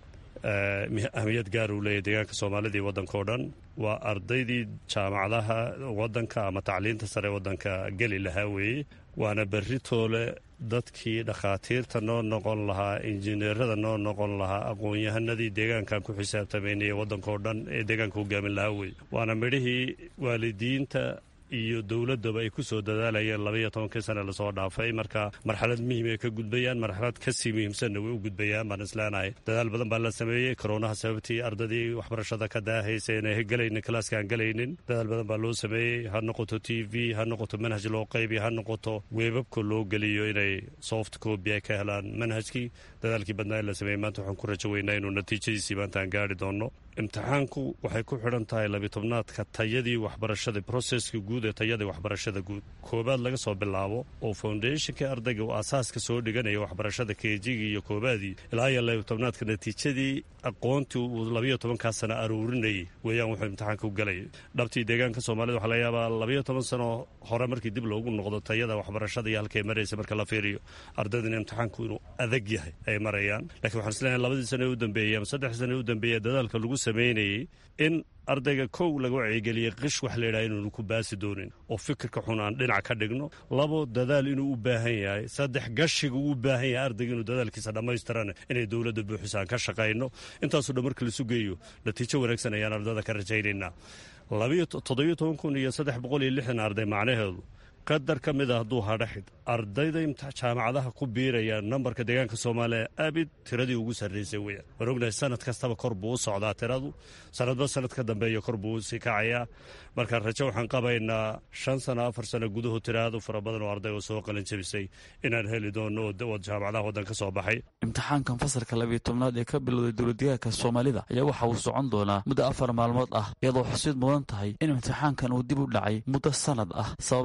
ahmiyad gaar uu leeyahy deegaanka soomaalida iyo waddanka o dhan waa ardaydii jaamacadaha waddanka ama tacliinta sare waddanka geli lahaa weeye waana berri toole dadkii dhakhaatiirta noo noqon lahaa injineerada noo noqon lahaa aqoon-yahanadii deegaankan ku xisaabtamaynaya waddankao dhan ee deegaanka hogaamin lahaa weye waana midhihii waalidiinta iyo dowladaba ay ku soo dadaalayeen labaiyo tobankii sane lasoo dhaafay marka marxalad muhiim ay ka gudbayaan marxalad kasii muhiimsanna way u gudbayaan baan isleenahay dadaal badan baa la sameeyey koroonaha sababtii ardadii waxbarashada ka daahaysa inay galaynin kalaaska aan galaynin dadaal badan baa loo sameeyey ha noqoto t v ha noqoto manhaj loo qaybiyo ha noqoto weebabka loo geliyo inay soft copy ay ka helaan manhajkii dadaalkii badnaa in la sameeyey maanta waxaan ku rajo weynaa inuu natiijadiisii maanta aan gaari doonno imtixaanku waxay ku xidhan tahay labitobnaadka tayadii waxbarashada broseskii guud ee tayadii waxbarashada guud koobaad laga soo bilaabo oo foundationkii ardayga uu asaaska soo dhiganaya waxbarashada keejigii iyo koobaadii ilaa iyo labitobnaadka natiijadii aqoontii uu labayo tobankaa sano aruurinayay weeyaan wuxuu imtixaanka u galayay dhabtii deegaanka soomaalida waxaa laga yaabaa labayo toban sano hore markii dib loogu noqdo tayada waxbarashada iyo halkay maraysa marka la fiiriyo ardaydina imtixaanku inuu adag yahay ay marayaan lakiin waxaan isleeyahay labadii sano ee u dambeeyey ama saddex sano ee u dambeeyey dadaalka lagu sameynayey in ardayga kow laga wacyigeliyey qish wax layidhaha inuunu ku baasi doonin oo fikirka xun aan dhinac ka dhigno labo dadaal inuu u baahan yahay saddex gashiga uu u baahan yahay ardayga inuu dadaalkiisa dhammaystirana inay dowladda buuxisa aan ka shaqayno intaasoo dhan marka laisu geeyo natiijo wanaagsan ayaan ardada ka rajaynaynaa toddobiyo toban kun iyo saddex boqol iyo lixdan arday macnaheedu qadar ka mid a hadduu hadhaxid ardayda jaamacadaha ku biiraya nambarka deegaanka soomaaliya abid tiradii ugu sarraysay weyaan waan ognahay sanad kastaba kor buu u socdaa tiradu sanadba sanad ka dambeeya kor buu usii kacayaa marka rajo waxaan qabaynaa shan sano afar sano gudahu tiraadu fara badan oo arday oo soo qalin jabisay inaan heli doono oo jaamacadaha waddan ka soo baxay imtixaankan fasalka labiyo tobnaad ee ka bilowday dowladdeegaanka soomaalida ayaa waxa uu socon doonaa muddo afar maalmood ah iyadoo xusid mudan tahay in imtixaankan uu dib u dhacay muddo sanad ah sababa la xidhiir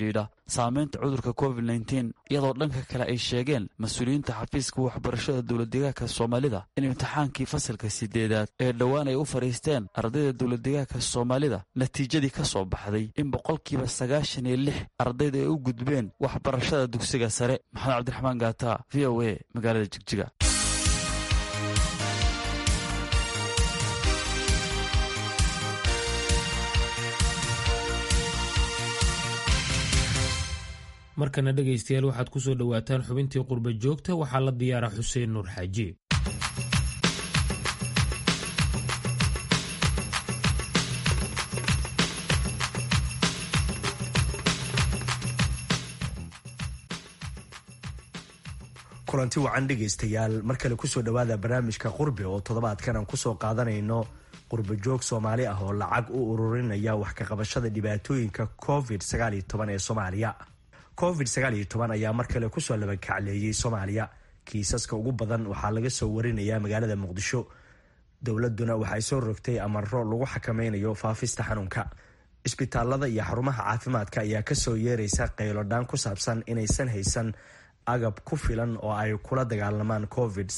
xidhiidha saameynta cudurka covid nteen iyadoo dhanka kale ay sheegeen mas-uuliyiinta xafiiska waxbarashada dowladdeegaanka soomaalida in imtixaankii fasalka sideedaad ee dhowaan ay u fadhiisteen ardayda dowladdeegaanka soomaalida natiijadii ka soo baxday in boqolkiiba sagaashan iyo lix ardayda ay u gudbeen waxbarashada dugsiga sare maxamed cabdiraxmaan gaata v o a magaalada jigjiga markana dhegaystayaal waxaad ku soo dhowaataan xubintii qurba joogta waxaa la diyaara xuseen nuur xaaji kulanti wacan dhegaystayaal mar kale kusoo dhowaada barnaamijka qurbi oo toddobaadkan aan kusoo qaadanayno qurbajoog soomaali ah oo lacag u ururinaya wax ka qabashada dhibaatooyinka covid ee soomaaliya covid ayaa mar kale kusoo labakacleeyey soomaaliya kiisaska ugu badan waxaa laga soo warinayaa magaalada muqdisho dowladuna waxay soo rogtay amaro lagu xakameynayo faafista xanuunka isbitaalada iyo xarumaha caafimaadka ayaa kasoo yeeraysa qaylodhaan ku saabsan inaysan haysan agab ku filan oo ay kula dagaalamaan covid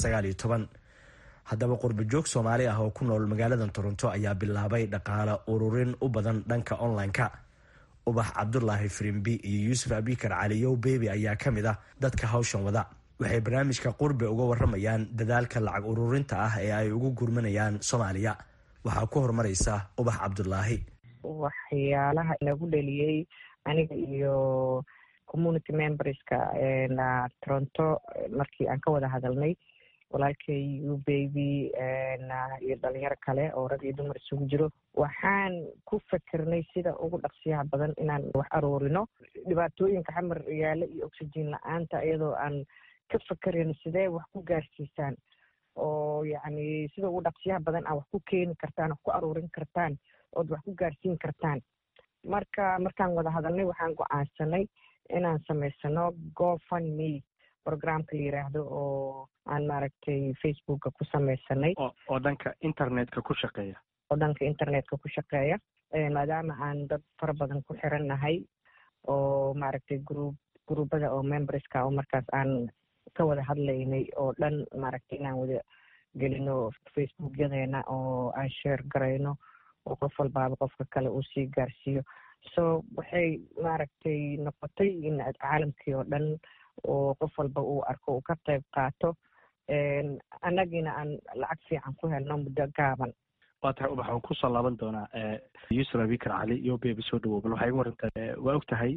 haddaba qurbajoog soomaali ah oo ku nool magaalada toronto ayaa bilaabay dhaqaale ururin u badan dhanka online-ka ubax cabdulaahi firimbi iyo yuusuf abikar caliyow bebi ayaa ka mid ah dadka hawshan wada waxay barnaamijka qurbi uga waramayaan dadaalka lacag ururinta ah ee ay ugu gurmanayaan soomaaliya waxaa ku horumaraysa ubax cabdulaahi waxyaalaha nagu dheliyey aniga iyo community memberska toronto markii aan ka wada hadalnay walaalkay u baby iyo dhalinyaro kale oo rag iyo dumar isugu jiro waxaan ku fikirnay sida ugu dhaqsiyaha badan inaan wax aruurino dhibaatooyinka xamar yaalo iyo oxygen la-aanta iyadoo aan ka fikerayno sidee wax ku gaarsiisaan oo yacni sida ugu dhaqsiyaha badan aan wax ku keeni kartaan wax ku aruurin kartaan ood wax ku gaarsiin kartaan marka markaan wada hadalnay waxaan go-aansanay inaan samaysano gofundme programka la yiraahdo oo aan maaragtay facebooka ku samaysanay oo dhanka internetka ku shaqeeya oo dhanka internetka ku shaqeeya maadaama aan dad fara badan ku xiran nahay oo maaragtay group groupada oo memberska oo markaas aan ka wada hadlaynay oo dhan maaragtay inaan wada gelino facebookyadeena oo aan sheer garayno oo qof walbaaba qofka kale uu sii gaarsiiyo so waxay maaragtay noqotay in caalamkii oo dhan oo qof walba uu arko uu ka qayb qaato annagiina aan lacag fiican ku helno muddo gaaban waa tahay ubax waan kusoo laaban doonaa yuusuf abikar cali iyo bebi soo dhawow bal waxay warantaa waa og tahay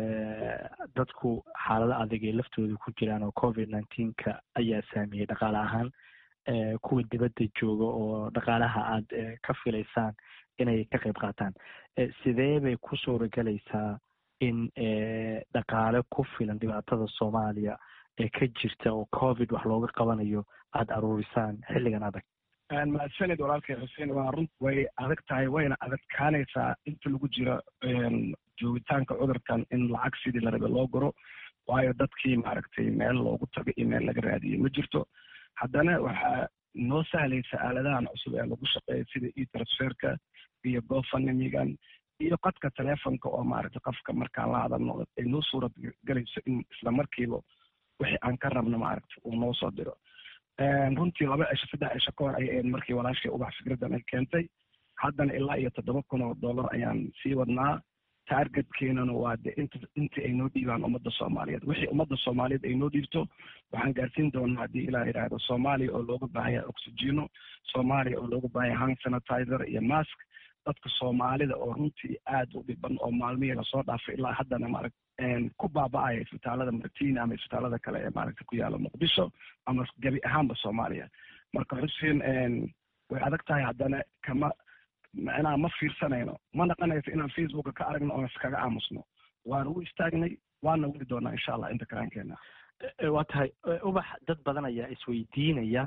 dadku xaalado adag ay laftooda ku jiraan oo covid nineteenka ayaa saameeyey dhaqaale ahaan kuwa dibadda jooga oo dhaqaalaha aad ka filaysaan inay ka qayb qaataan sidee bay ku suuragelaysaa in dhaqaale ku filan dhibaatada soomaaliya ee ka jirta oo covid wax looga qabanayo aada aruurisaan xilligan adag mahadsanid walaalkay xuseen waa runta way adag tahay wayna adagkaanaysaa inta lagu jiro joogitaanka cudurkan in lacag sidii la rabe loo guro waayo dadkii maaragtay meel loogu tago iyo meel laga raadiyo ma jirto haddana waxaa noo sahlaysa aaladahan cusub ee lagu shaqeeya sida e transferka iyo gofundamigan iyo qadka telefonka oo maaragtay qofka markaan la hadalno ay noo suurad galayso in isla markiiba wixii aan ka rabno maaragta uu noo soo diro runtii laba cisho saddex cisho ka hor ayay ahayd markii walaashay ubax fikraddan ay keentay haddana ilaa iyo toddoba kun oo dollar ayaan sii wadnaa taargetkeenana waa de int intii ay noo dhiibaan ummadda soomaaliyeed wixii ummadda soomaaliyeed ay noo dhiibto waxaan gaarsiin doonaa haddii ilaa yidhaahdo soomaaliya oo looga baahaya oxygeno soomaaliya oo looga baahaya hand sanitizer iyo mask dadka soomaalida oo runtii aad u dhiban oo maalmihii lasoo dhaafay ilaa haddana maaragt ku baaba-aya isbitaalada martina ama isbitaalada kale ee maaragta ku yaala muqdisho ama gebi ahaanba soomaaliya marka xuseen way adag tahay haddana kama macnaha ma fiirsanayno ma naqanayso inaan facebooka ka aragno oon iskaga aamusno waana u istaagnay waana weli doonaa insha allah inta karaankeena waa tahay ubax dad badan ayaa isweydiinaya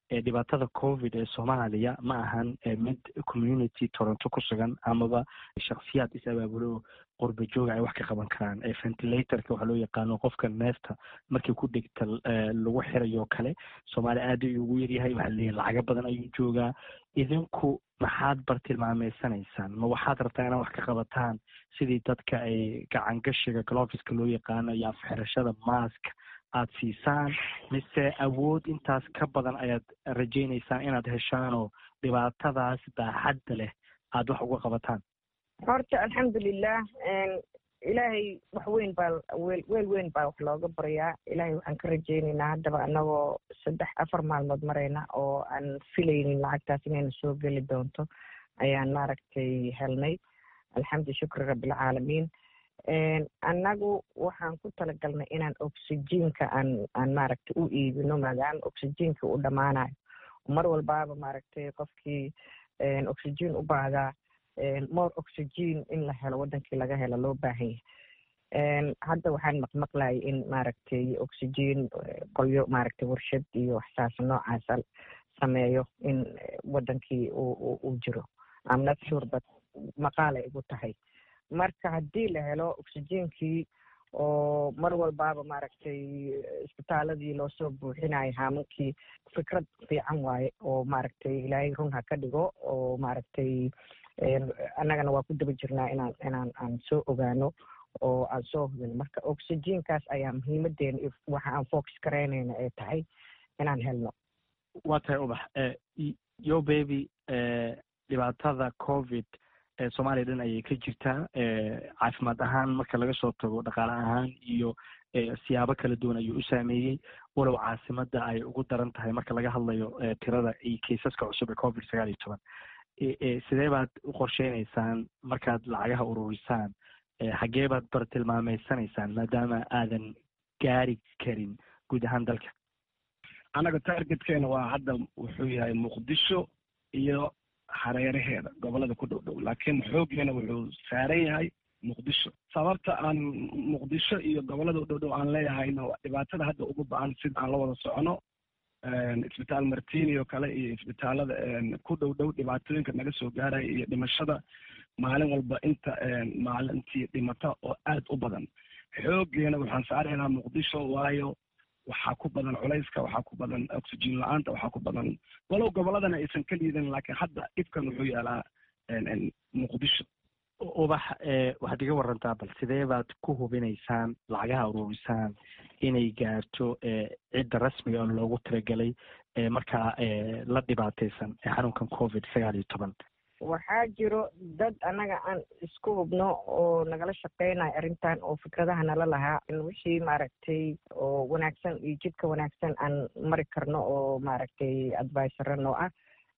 dhibaatada covid ee soomaaliya ma ahan mid community toronto ku sugan amaba shaksiyaad is abaabulo qurba jooga ay wax ka qaban karaan ventilatorka waxaa loo yaqaano qofka neefta markii ku dhigta lagu xirayo kale soomaaliya aad ayuu ugu yaryahay waxaa leeyahay lacago badan ayuu joogaa idinku maxaad bartilmaameysanaysaan ma waxaad rabtaa inaad wax ka qabataan sidii dadka ay gacangashiga gloviska loo yaqaano iyo afxirashada maaska aad siisaan mise awood intaas ka badan ayaad rajaynaysaan inaad heshaanoo dhibaatadaas baaxadda leh aad wax uga qabataan horta alxamdulilah ilaahay wax weyn baa weel weel weyn baa wax looga baryaa ilaahay waxaan ka rajaynaynaa haddaba anagoo saddex afar maalmood marayna oo aan filaynin lacagtaas inayna soo geli doonto ayaan maaragtay helnay alxamdu shukri rabbilcaalamiin annagu waxaan ku talagalnay inaan oxygenka aan aan maaragtay u iibino maadaama oxygenka uu dhammaanayo mar walbaaba maaragtay qofkii oxygen u baahdaa more oxygen in la helo wadankii laga helo loo baahan yahay hadda waxaan maqmaqlayay in maaragtay oxygen qolyo maaragtay warshad iyo waxsaas noocaasa sameeyo in wadankii uu jiro am not sure but maqaalay igu tahay marka haddii la helo oxygenkii oo mar walbaaba maaragtay isbitaaladii loosoo buuxinayo haamankii fikrad fiican waaye oo maaragtay ilaahay run ha ka dhigo oo maaragtay annagana waa ku daba jirnaa inaan inaan aan soo ogaano oo aan soo hubin marka oxygenkaas ayaa muhiimadeena iyo waxa aan focus garaynayna ay tahay inaan helno waa tahay ubax yo baby dhibaatada covid soomaaliya dhan ayay ka jirtaa caafimaad ahaan marka laga soo tago dhaqaale ahaan iyo siyaabo kala duwan ayuu u saameeyey walow caasimada ay ugu daran tahay marka laga hadlayo tirada iyo kaysaska cusub ee covid sagaal iyo toban sidee baad u qorsheynaysaan markaad lacagaha ururisaan xaggee baad bartilmaameysanaysaan maadaama aadan gaari karin guud ahaan dalka annaga targetkeena waa hadda wuxuu yahay muqdisho iyo hareeraheeda gobolada ku dhow dhow laakiin xooggeena wuxuu saaran yahay muqdisho sababta aan muqdisho iyo gobolada u dhow dhow aan leeyahayna dhibaatada hadda ugu ba-an sida aan la wada socono isbitaal martini oo kale iyo isbitaalada ku dhow dhow dhibaatooyinka naga soo gaaraya iyo dhimashada maalin walba inta maalintii dhimata oo aad u badan xooggeena waxaan saaraynaa muqdisho waayo waxaa ku badan culayska waxaa ku badan oxygen la-aanta waxaa ku badan walow goboladana aysan ka liidan laakiin hadda dhibkan wuxuu yaalaa muqdisho ubax waxaad iga warantaa bal sidee baad ku hubinaysaan lacagaha ururisaan inay gaarto cidda rasmiga oo loogu talagelay markaa la dhibaataysan ee xanuunkan covid sagaal iyo toban waxaa jiro dad annaga aan isku hubno oo nagala shaqeynayo arrintan oo fikradaha nala lahaa wixii maaragtay oo wanaagsan iyo jidka wanaagsan aan mari karno oo maaragtay advisorano ah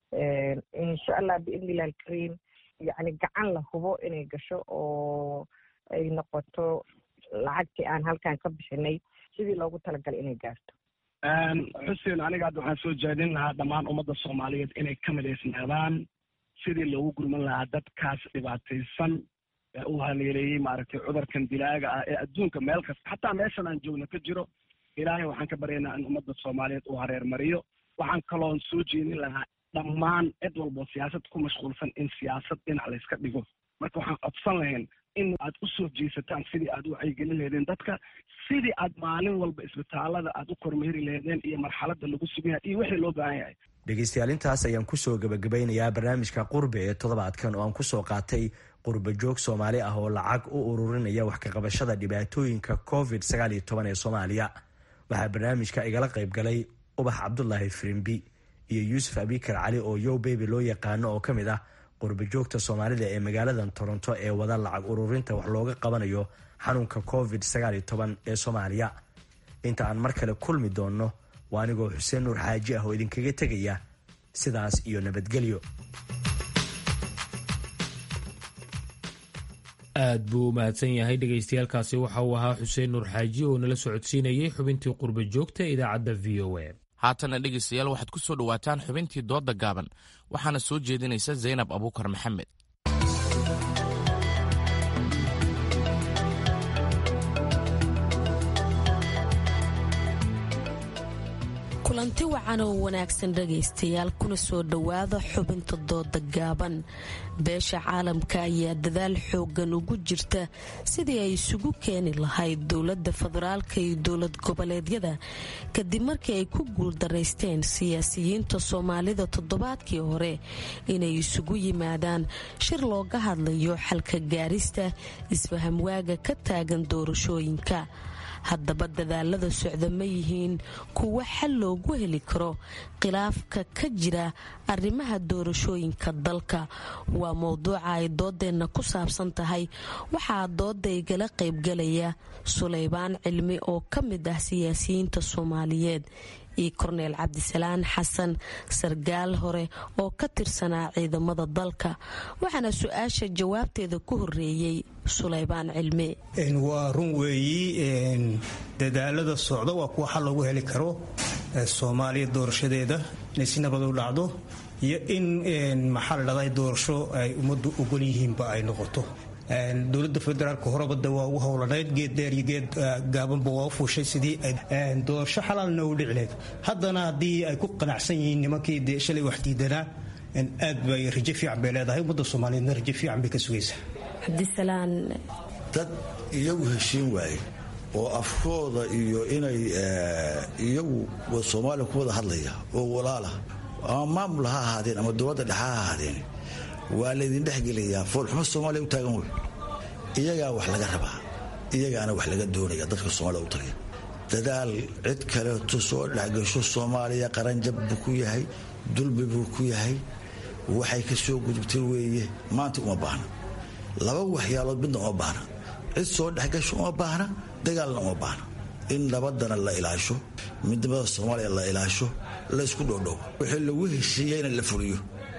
insha allah biidni illahi alkariim yacni gacan la hubo inay gasho oo ay noqoto lacagtii aan halkan ka bixinay sidii loogu talagalay inay gaarto xuseen aniga hadda waxaan soo jeedin lahaa dhammaan ummadda soomaaliyeed inay ka midaysnaadaan sidii loogu gurman lahaa dadkaas dhibaataysan ee uu haleeleeyey maaragtay cudurkan dilaaga ah ee adduunka meel kasta xataa meeshan aan joogno ka jiro ilaahay waxaan ka baryaynaa in ummadda soomaaliyeed uu hareer mariyo waxaan kaloon soo jeedin lahaa dhammaan cid walbo siyaasad ku mashquulsan in siyaasad dhinac layska dhigo marka waxaan codsan lahayn in aad u soo jeesataan sidii aad u wacyigelin laheedeen dadka sidii aad maalin walba isbitaalada aad u kormeeri laheedeen iyo marxaladda lagu sugan yahay iyo wixii loo baahan yahay dhegeystayaal intaas ayaan kusoo gebagabeynayaa barnaamijka qurbe ee toddobaadkan oo aan kusoo qaatay qurba joog soomaali ah oo lacag u ururinaya wax kaqabashada dhibaatooyinka covid sagaal iyo toban ee soomaaliya waxaa barnaamijka igala qayb galay ubax cabdulaahi firimbi iyo yuusuf abikar cali oo yow beby loo yaqaano oo ka mid ah qurba joogta soomaalida ee magaaladan toronto ee wada lacag ururinta wax looga qabanayo xanuunka covid sagaal iyo toban ee soomaaliya inta aan mar kale kulmi doonno waa anigoo xuseen nuur xaaji ah oo idinkaga tegaya sidaas iyo nabadgelyo aad buu u mahadsan yahay dhegaystayaaalkaasi waxa uu ahaa xuseen nuur xaaji oo nala socodsiinayay xubintii qurba joogta ee idaacadda v o a haatana dhegaystayaal waxaad ku soo dhowaataan xubintii doodda gaaban waxaana soo jeedinaysa zaynab abuukar maxamed kulanti wacan oo wanaagsan dhagaystayaal kuna soo dhowaada xubinta dooda gaaban beesha caalamka ayaa dadaal xoogan ugu jirta sidii ay isugu keeni lahayd dowladda federaalka iyo dowlad goboleedyada kadib markii ay ku guuldaraysteen siyaasiyiinta soomaalida toddobaadkii hore inay isugu yimaadaan shir looga hadlayo xalka gaarista isfahamwaaga ka taagan doorashooyinka haddaba dadaalada socda ma yihiin kuwo xal loogu heli karo khilaafka ka jira arrimaha doorashooyinka dalka waa mowduuca ay doodeenna ku saabsan tahay waxaa dooda igala qaybgalaya sulaybaan cilmi oo ka mid ah siyaasiyiinta soomaaliyeed iyo korneel cabdisalaan xasan sargaal hore oo ka tirsanaa ciidamada dalka waxaana su-aasha jawaabteeda ku horeeyey sulaybaan cilmi waa run weeyi dadaalada socda waa kuwa xal loogu heli karo soomaaliya doorashadeeda inay si nabad u dhacdo iyo in maxaa la dhahday doorasho ay ummaddu ogol yihiinba ay noqoto dowladda federaalka horabada waa ugu howlanayd geed dheer iyo geed gaabanba waa u fuushay sidii doorasho xalaalna u dhici lahayd haddana haddii ay ku qanacsan yihiin nimankii dee shalay wax diidanaa aad bay rajo fiican bay leedahay ummadda soomaaliyeedna rajo fiican bay ka sugaysaa cabdisalaan dad iyagu heshiin waaye oo afkooda iyo inay iyagu soomaaliya ku wada hadlaya oo walaala ama maamul ha ahaadeen ama dowladda dhexe ha ahaadeen waa laydin dhexgelayaa foolxumo soomaaliya u taagan wey iyagaa wax laga rabaa iyagaana wax laga doonaya dadka soomaalida u taliya dadaal cid kaleeto soo dhexgasho soomaaliya qaranjab buu ku yahay dulbi buu ku yahay waxay ka soo gudubtay weeye maanta uma baahna laba waxyaalood midna uma baahna cid soo dhexgasho uma baahna dagaalna uma baahna in nabadana la ilaasho midnimada soomaaliya la ilaasho laysku dhoodhow wixii lagu heshiiyeyna la fuliyo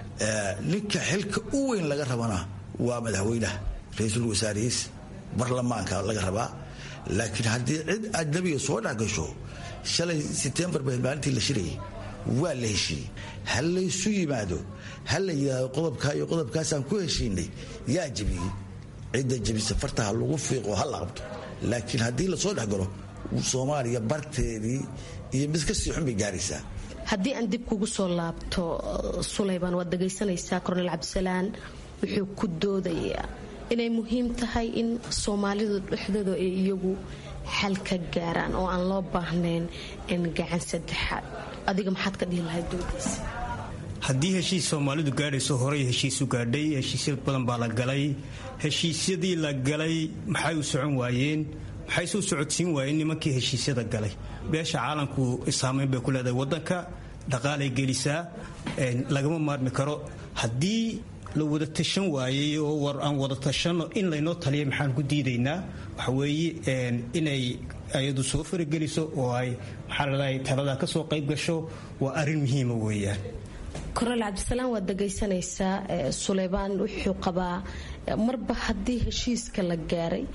ninka xilka u weyn laga rabana waa madaxweynaha ra-iisul wasaarihiis barlamaanka laga rabaa laakiin haddii cid ajnabiga soo dhexgasho shalay setembar ba maalintii la shirayay waa la heshiiyey ha laysu yimaado ha la yidhaahdo qodobkaa iyo qodobkaasaan ku heshiinay yaa jebiyey cidda jebisa fartaha lagu fiiqo ha la qabto laakiin haddii lasoo dhexgalo soomaaliya barteedii iyo mid kasii xun bay gaaraysaa haddii aan dib kugu soo laabto sulaybaan waad dhagaysanaysaa korneel cabdisalaan wuxuu ku doodayaa inay muhiim tahay in soomaalidu dhexdooda ay iyagu xal ka gaaraan oo aan loo baahnayn in gacan saddexaad adiga maxaad ka dhihi lahayd doodiisa haddii heshiis soomaalidu gaadhayso horey heshiisu gaadhay heshiisya badan baa la galay heshiisyadii la galay maxay u socon waayeen maxay soo socodsiin waayeen nimankii heshiisyada galay beesha caalamku saamayn bay ku leedahay wadanka dhaqaalay gelisaa lagama maarmi karo haddii la wada tashan waayey oo war aan wada tashanno in laynoo taliya maxaan ku diidaynaa waxa weeye inay ayadu soo farageliso oo ay maxaa ladahay taladaa ka soo qayb gasho waa arrin muhiima weeyaan korneel cabdisalaam waad dhagaysanaysaa suleybaan wuxuu qabaa marba haddii heshiiska la gaaray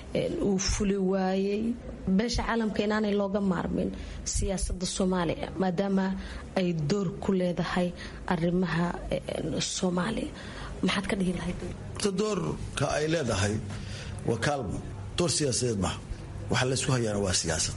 uu fuli waayey beesha caalamka inaanay looga maarmin siyaasada soomaaliya maadaama ay door ku leedahay arimaha soomaaliya maxaad ka dhihi lahayd doorka ay leedahay waa kaalmo door siyaasadeed maha waxa laysku hayaana waa siyaasad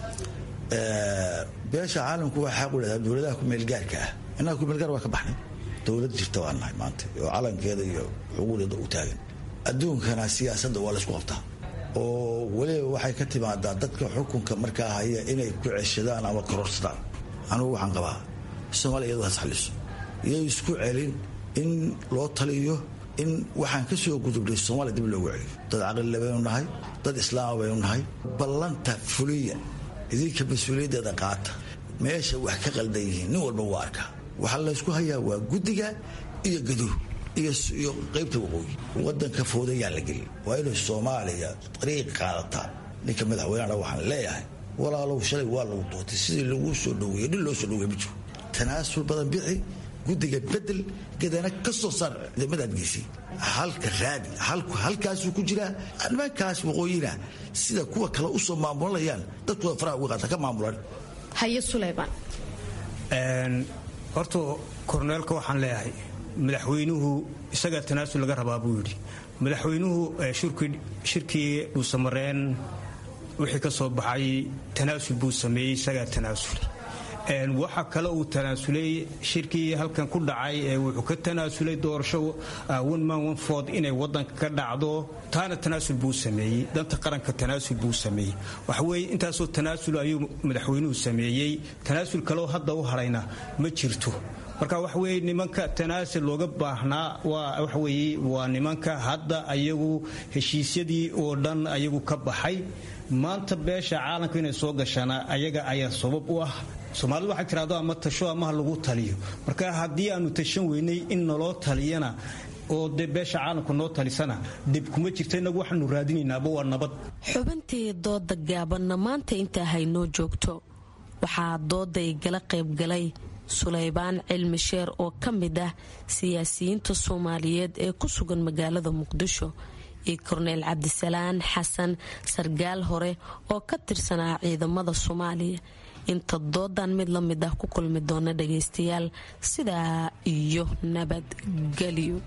beesha caalamku waa xaq u leedahay dowladaha kumeelgaarka ah innaga kumeelgaar waa ka baxnay dowlad jirta waa nahay maanta oo calankeeda iyo xuquuqdeeda u taagan adduunkana siyaasadda waa laysku qabtaa oo weliba waxay ka timaadaa dadka xukunka markaa haya inay ku ceshadaan ama kororsadaan anugu waxaan qabaa soomaaliya iyadu has xaliso iyay isku celin in loo taliyo in waxaan ka soo gudubnay soomaaliya dib loogu celiyo dad caqlile baynu nahay dad islaama baynu nahay ballanta fuliya idinka mas-uuliyaddeeda qaata meesha wax ka qaldan yihiin nin walba waa arkaa waxaa laysku hayaa waa guddiga iyo gaduur iyo qaybta waqooyi wadanka foodayaan la gelin waa inay soomaaliya ariiq qaadataa ninka madaxweynehana waxaan leeyahay walaalow shalay waa lagu doortay sidii laguu soo dhaweeye nin loo soo dhaweey ma jiro tanaasul badan bixi guddiga bedel gadana ka soo saar ciidamadaad geysay halka raadi halkaasuu ku jiraa nimankaas waqooyina sida kuwa kale usoo maamulanayaan dadkooda faraha uga qaata ka maamulan haye sulayban horta korneelka waxaan leeyahay madaxweynuhu isagaa tanaasul laga rabaa buu yidhi madaxweynuhu shirkii dhuusamareen wixii ka soo baxay tanaasul buu sameeyey isagaa tanaasulay waxa kale uu tanaasulay shirkii halkan ku dhacay wuxuu ka tanaasulay doorasho one man one ford inay wadanka ka dhacdo taana tanaasul buu sameeyey danta qaranka tanaasul buu sameeyey waxaweye intaasoo tanaasul ayuu madaxweynuhu sameeyey tanaasul kaleo hadda u harayna ma jirto marka waxa weye nimanka tanaasul looga baahnaa waa waxaweye waa nimanka hadda ayagu heshiisyadii oo dhan ayagu ka baxay maanta beesha caalamka inay soo gashaana ayaga ayaa sabab u ah soomaalidu waxay tirahdo ama tasho amaha lagu taliyo marka haddii aanu tashan weynay in naloo taliyana oo dee beesha caalamka noo talisana dhib kuma jirta inagu waxaanu raadinaynaaba waa nabad xubintii dooda gaabanna maanta intaa haynoo joogto waxaa dooday gala qaybgalay sulaybaan cilmi sheer oo ka mid ah siyaasiyiinta soomaaliyeed ee ku sugan magaalada muqdisho iyo korneyl cabdisalaan xasan sargaal hore oo ka tirsanaa ciidamada soomaaliya inta doodan mid la mid ah ku kulmi doona dhagaystayaal sidaa iyo nabadgelyo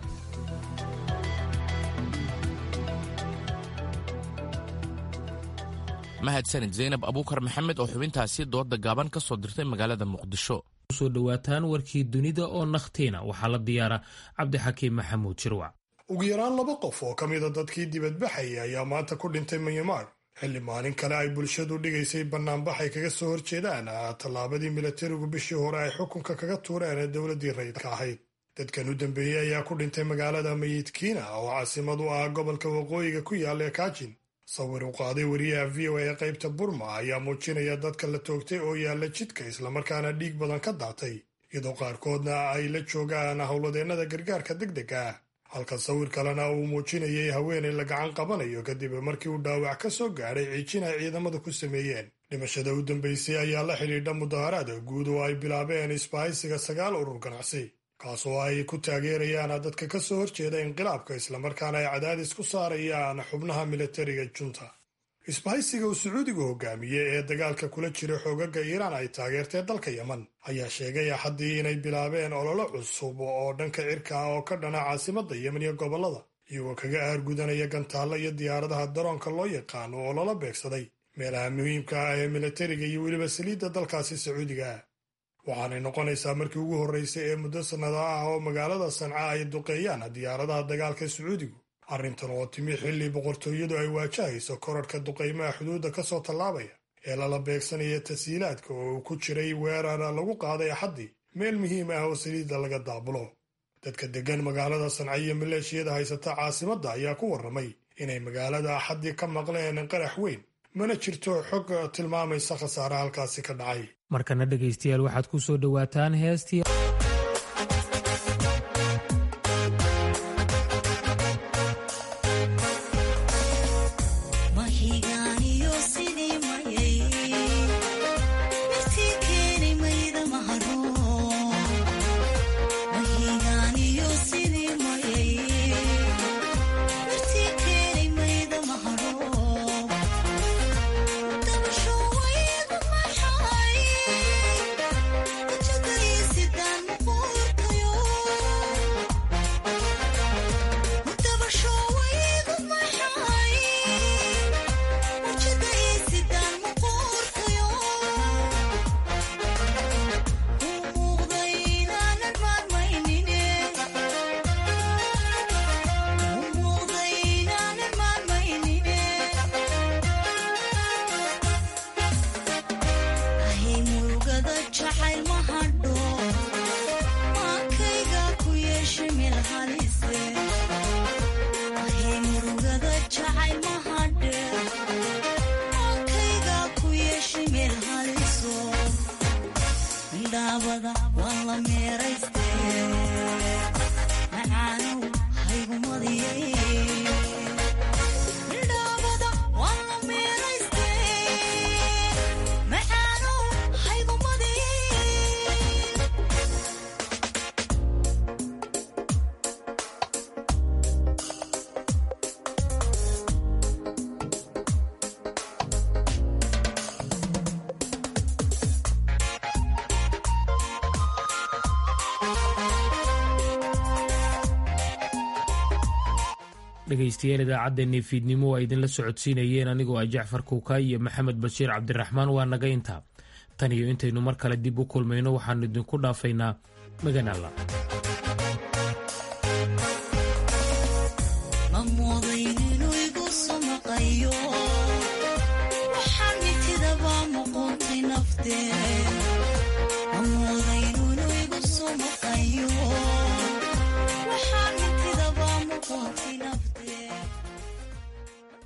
mahadsanid zaynab abuukar maxamed oo xubintaasi dooda gaaban ka soo dirtay magaalada muqdisho kusoo dhowaataan warkii dunida oo nakhtiina waxaa la diyaara cabdixakiim maxamuud jirwac ugu yaraan laba qof oo ka mida dadkii dibadbaxayay ayaa maanta ku dhintay myanmar xilli maalin kale ay bulshadu dhigaysay bannaanbax ay kaga soo horjeedaan tallaabadii milatarigu bishii hore ay xukunka kaga tuureen ee dowladdii rayidka ahayd dadkan u dambeeyey ayaa ku dhintay magaalada mayidkiina oo caasimad u ah gobolka waqooyiga ku yaalla ee kaajin sawir u qaaday wariyaha v o a ee qaybta burma ayaa muujinaya dadka la toogtay oo yaalla jidka islamarkaana dhiig badan ka daatay iyadoo qaarkoodna ay la joogaan howladeennada gargaarka degdega ah halka sawir kalena uu muujinayay haweenay la gacan qabanayo kadib markii uu dhaawac ka soo gaadhay ciijin ay ciidamadu ku sameeyeen dhimashada u dambaysay ayaa la xidhiidha mudaharaada guud oo ay bilaabeen isbahaysiga sagaal urur ganacsi kaas oo ay ku taageerayaan dadka ka soo horjeeda inqilaabka islamarkaana ay cadaadis ku saarayaan xubnaha milatariga junta isbahaysiga uu sacuudigu hogaamiyey ee dagaalka kula jira xoogaga iiraan ay taageertee dalka yeman ayaa sheegay axaddii inay bilaabeen ololo cusub oo dhanka cirka ah oo ka dhana caasimadda yemen iyo gobollada iyagoo kaga aargudanaya gantaalla iyo diyaaradaha daroonka loo yaqaano oo lala beegsaday meelaha muhiimka ah ee milatariga iyo weliba saliidda dalkaasi sacuudiga ah waxaanay noqonaysaa markii ugu horraysay ee muddo sannada ah oo magaalada sanca ay duqeeyaan diyaaradaha dagaalka sacuudigu arrintan oo timi xilli boqortooyadu ay waajahayso korarhka duqaymaha xuduudda ka soo tallaabaya ee lala beegsanaya tasiilaadka oo uu ku jiray weerar lagu qaaday axaddii meel muhiim ah oo saliidda laga daabulo dadka deggan magaalada sanca iyo maleeshiyada haysata caasimadda ayaa ku warramay inay magaalada axaddii ka maqleen qarax weyn mana jirto xog tilmaamaysa khasaare halkaasi ka dhacay markana dhegaystayaal waxaad ku soo dhowaataan heestii dhegaystayaal idaacaddeenii fiidnimo waa idinla socodsiinayeen anigoo ah jacfar kuukaay iyo maxamed bashiir cabdiraxmaan waa naga intaa tan iyo intaynu mar kale dib u kulmayno waxaannu idinku dhaafaynaa magan alla